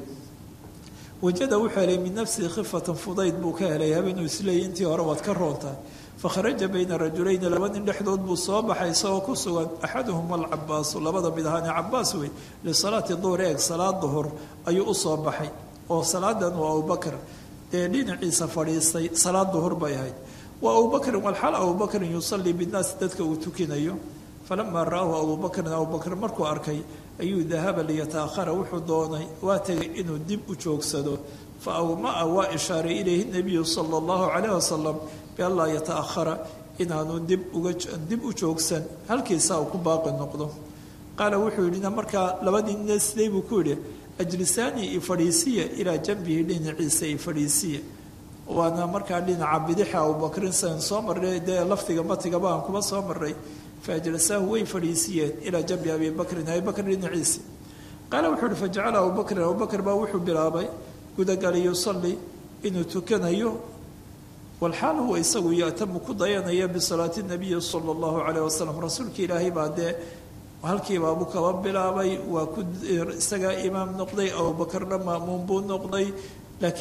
wajada wuxuu helay min nafsihi khifatan fudayd buu ka helay habeenuu isleeyay intii hore waad ka roontahay fakharaja bayna rajulayni laba nin dhexdood buu soo baxay isagoo ku sugan axaduhuma alcabaasu labada mid ahaane cabaas wey lisalaati duhur eeg salaad duhur ayuu usoo baxay oo salaadan waa abubakr dee dhinaciisa fadhiistay salaad duhur bay ahayd wa abubakrin walxaal abubakrin yusalii binnaasi dadka uu tukinayo falamaa ra'ahu abubakrin abubakr markuu arkay ayuu dahaba liyataahara wuxuu doonay waa tegay inuu dib u joogsado fa awmaa waa ishaaray ilayhi nabiyu sala allahu calayh wasalam bianlaa yataahara inaanu dib uga dib u joogsan halkiisaa uu ku baaqi noqdo qaala wuxuu yidhina markaa labadii nina siday buu ku yidhi ajlisaanii i fadhiisiya ilaa janbihi dhinaciisa i fadhiisiya waana markaa dhinaca bidixa abubakrin san soo marray dee lafdiga matigaba aan kuma soo maray faajlasaahu way fadhiisiyeen ilaa janbi abi bakrin abi bakr dhinaciisi qaala wuxuu uhi fajacala abubakrin abubakr baa wuxuu bilaabay gudagalay yusalli inuu tukanayo walxaal huwa isagu yatamu ku dayanaya bisalaati nabiyi sala allahu calayh wasalam rasuulka ilaahay baa dee halkiibaabu kaba bilaabay waa ku isagaa imaam noqday abubakarna maamuun buu noqday laakiin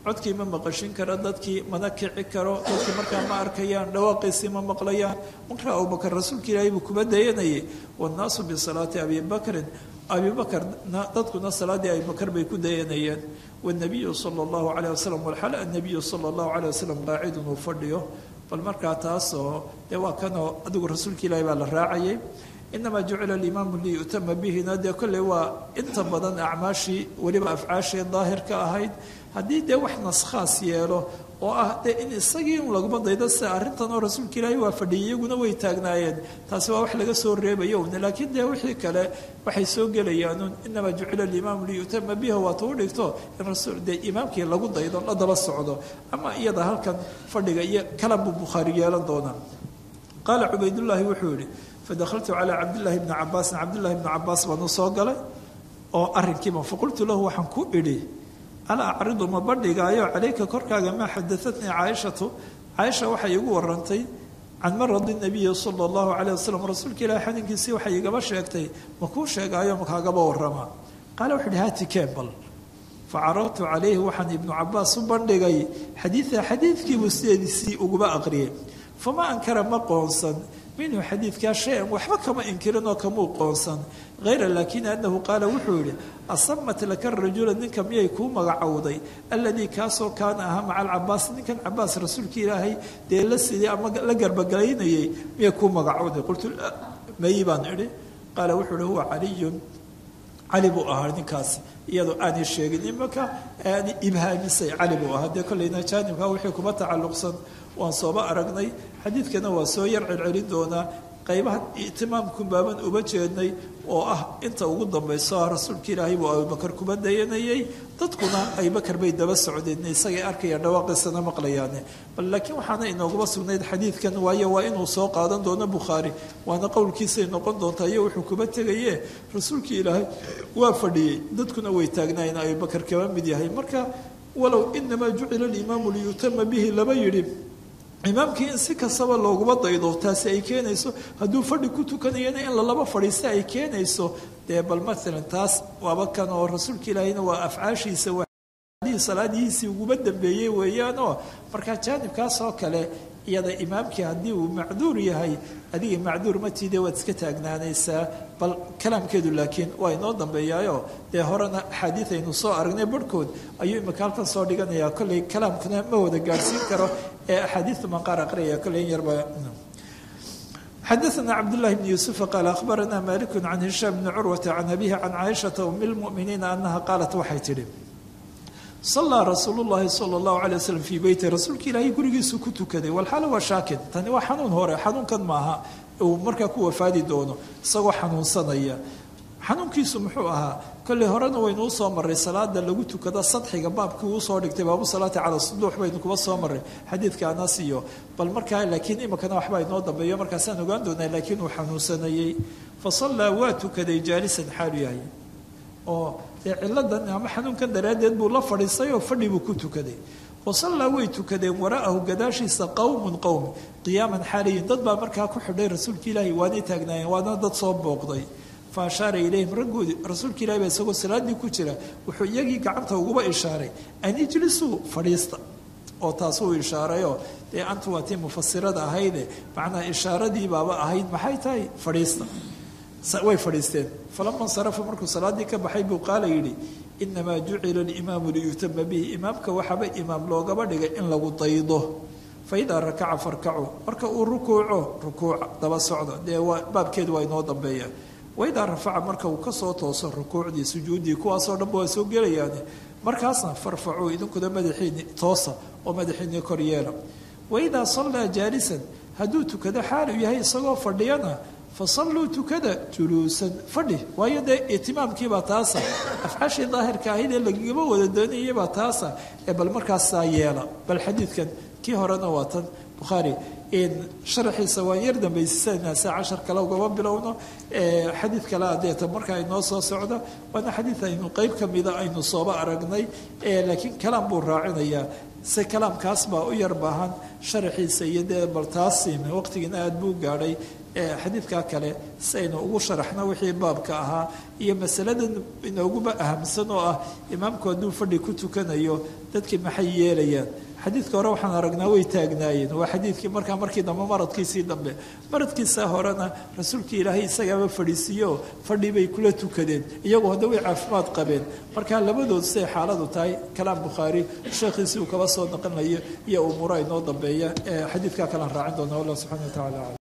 codkii ma maqashin karo dadkii mana kici karo dadkii markaa ma arkayaan dhawaaqiisii ma maqlayaan markaa abubakar rasuulka ilaahay buu kuma dayanayay wannaasu bisalaati abi bakrin abi bakarna dadkuna salaaddii abibakar bay ku dayanayeen wanabiyu sala allahu calayh wasalam walxal annabiyu sala allahu calayh wasalam qaacidun uu fadhiyo bal markaa taasoo dee waa kanoo adigu rasuulka ilaahay baa la raacayay inamaa jucila alimaamu liyu'tama bihina dee kolley waa inta badan acmaashii weliba afcaashii daahirka ahayd haddii dee wax naskhaas yeelo oo ah dee in isagii un laguma daydo sida arrintan oo rasuulka ilaahay waa fadhiyay iyaguna way taagnaayeen taasi waa wax laga soo reebayo un laakiin dee wixii kale waxay soo gelayaanuun inamaa jucila alimaamu liyu'tama biha waata u dhigto in rasuul dee imaamkii lagu daydo la daba socdo ama iyada halkan fadhiga iyo kalan buu bukhaari yeelan doonaa qaala cubaydullaahi wuxuu yihi fadahaltu calaa cabdillaahi bni cabaasin cabdillahi bni cabaas baanu soo galay oo arrinkiiba faqultu lahu waxaan ku idhi alaa acridu ma bandhigaayo calayka korkaaga maa xadaatnii caaishatu caaisha waxay igu warantay can maradi nabiyi sala allahu calayh wasalam rasuulka ilahi xaninkiisii waxay igaba sheegtay ma kuu sheegaayo makaagaba warama qaale wuxu uhi haati kembal facarartu calayhi waxaan ibnu cabaas u bandhigay xadiida xadiidkiibuu sideedisii uguba aqriyay fama ankara ma qoonsan minhu xadiidkaa shay-an waxba kama inkirin oo kamuu qoonsan hayra laakin anahu qaala wuxuu yihi asamat laka rajula ninka miyay kuu magacowday aladii kaasoo kaana ahaa maca alcabaas ninkan cabaas rasuulka ilaahay dee la siday ama la garbagalaynayay miyay kuu magacowday qultu mayi baan idhi qaala wuxuu ihi huwa caliyun cali buu ahaa ninkaasi iyadoo aanay sheegin imaka aanay ibhaamisay cali buu ahaa dee kollayna jaanibka wixii kuma tacalluqsan waan sooba aragnay xadiidkana waa soo yar celcelin doonaa qaybahan itimaamkun baaban uba jeednay oo ah inta ugu dambayso ah rasuulka ilaahay buu abubakar kuba dayanayay dadkuna abubakar bay daba socdeen isagay arkayaan dhawaaqiisana maqlayaane bal laakiin waxaana inooguma sugnayd xadiidkan waayo waa inuu soo qaadan doono bukhaari waana qowlkiisay noqon doontaa iyo wuxuu kuba tegaye rasuulkii ilaahay waa fadhiyey dadkuna way taagnaayeen abubakar kaba mid yahay marka walow inamaa jucila alimaamu liyutama bihi laba yidhi imaamkii in si kastaba looguma daydo taasi ay keenayso hadduu fadhi ku tukanayana in lalaba fadhiista ay keenayso dee bal maalan taas waaba kan oo rasuulka ilaahayna waa afcaashiisa salaadihiisii uguba dambeeyey weeyaanoo markaa jaanibkaas oo kale iyada imaamkii haddii uu macduur yahay adiga macduur matiide waad iska taagnaanaysaa bal kalaamkeedu laakiin waa inoo dambeeyaayo dee horena axaadiid aynu soo aragnay barhkood ayuu imika halkan soo dhiganayaa kolley kalaamkuna ma wada gaadhsiin karo ee axaadiidta maan qaar aqriyaya kolley in yarba xadaثna cabdالlahi bn yuسufa qaal akhbarana maliku can hishaam bni curwata can abihi can caaishaةa um اlmuؤminiina anaha qaalat waxay tidhi sallaa rasuulu llahi sala allahu calay wasalam fii beyti rasuulka ilaahay gurigiisu ku tukaday walxaala waa shaakin tani waa xanuun hore xanuunkan maaha uu markaa ku wafaadi doono isagoo xanuunsanaya xanuunkiisu muxuu ahaa kolley horena waynu usoo maray salaada lagu tukada sadxiga baabkii uusoo dhigtay baabu salaati cala suduux baynu kuba soo maray xadiidka anas iyo bal markaa laakiin imikana waxbaa inoo dambeeyo markaasaan ogaan doonaa laakiin uu xanuunsanayey fa sallaa waa tukaday jaalisan xaalu yahay oo dee ciladan ama xanuunkan daraaddeed buu la fadhiistay oo fadhi buu ku tukaday wasallaa way tukadeen waraa'ahu gadaashiisa qowmun qowm qiyaaman xaaliyin dad baa markaa ku xidhay rasuulka ilaahi waanay taagnaayeen waana dad soo booqday fa ashaara ilayhim raggoodii rasuulka ilahi baa isagoo salaaddii ku jira wuxuu iyagii gacanta uguba ishaaray an ijlisuu fadhiista oo taas uu ishaarayoo dee antu waa tii mufasirada ahayde macnaha ishaaradii baaba ahayd maxay tahay fadhiista way fadhiisteen falama insarafa markuu salaaddii ka baxay buu qaala yidhi inamaa jucila alimaamu liyutama bihi imaamka waxaaba imaam loogaba dhigay in lagu daydo faidaa rakaca farkacu marka uu rukuuco rukuuca daba socda dee waa baabkeedu waa inoo dambeeya waidaa rafaca marka uu kasoo tooso rukuucdii sujuuddii kuwaasoo dhanba waa soo gelayaane markaasna farfacuu idinkuna madaxiini toosa oo madaxiini kor yeela waidaa sallaa jaalisan hadduu tukado xaalu yahay isagoo fadhiyana fasalluu tukada juluusan fadhi waayo dee itimaamkiibaa taasa afcaashii daahirka ahayd ee lagagaba wada doonayabaa taasa ee bal markaasaa yeela bal xadiidkan kii horena waa tan bukhaari sharaxiisa waan yar dambaysisanaa saa cashar kale ugaba bilowno xadiid kale adeeta markaa inoo soo socda waana xadiid aynu qeyb ka mida aynu sooba aragnay laakiin kalaam buu raacinayaa se kalaamkaas baa u yar baahan sharaxiisa iyo dee bal taasiim waqtigiina aada buu gaadhay xadiidkaa kale si aynu ugu sharaxno wixii baabka ahaa iyo masaladan inooguba ahamsan oo ah imaamku hadduu fadhi ku tukanayo dadkii maxay yeelayaan xadiidka hore waxaan aragnaa way taagnaayeen waa xadiidkii markaa markii dambe maradkiisii dambe maradkiisa horena rasuulkii ilaahay isagaaba fadhiisiiyo fadhi bay kula tukadeen iyagu hadda way caafimaad qabeen markaa labadood siay xaaladu tahay kalaam bukhaari sheekhiisii uu kaba soo naqanayo iyo umuura inoo dambeeya ee xadiidkaa kalaan raacin doona allah subxana wa tacala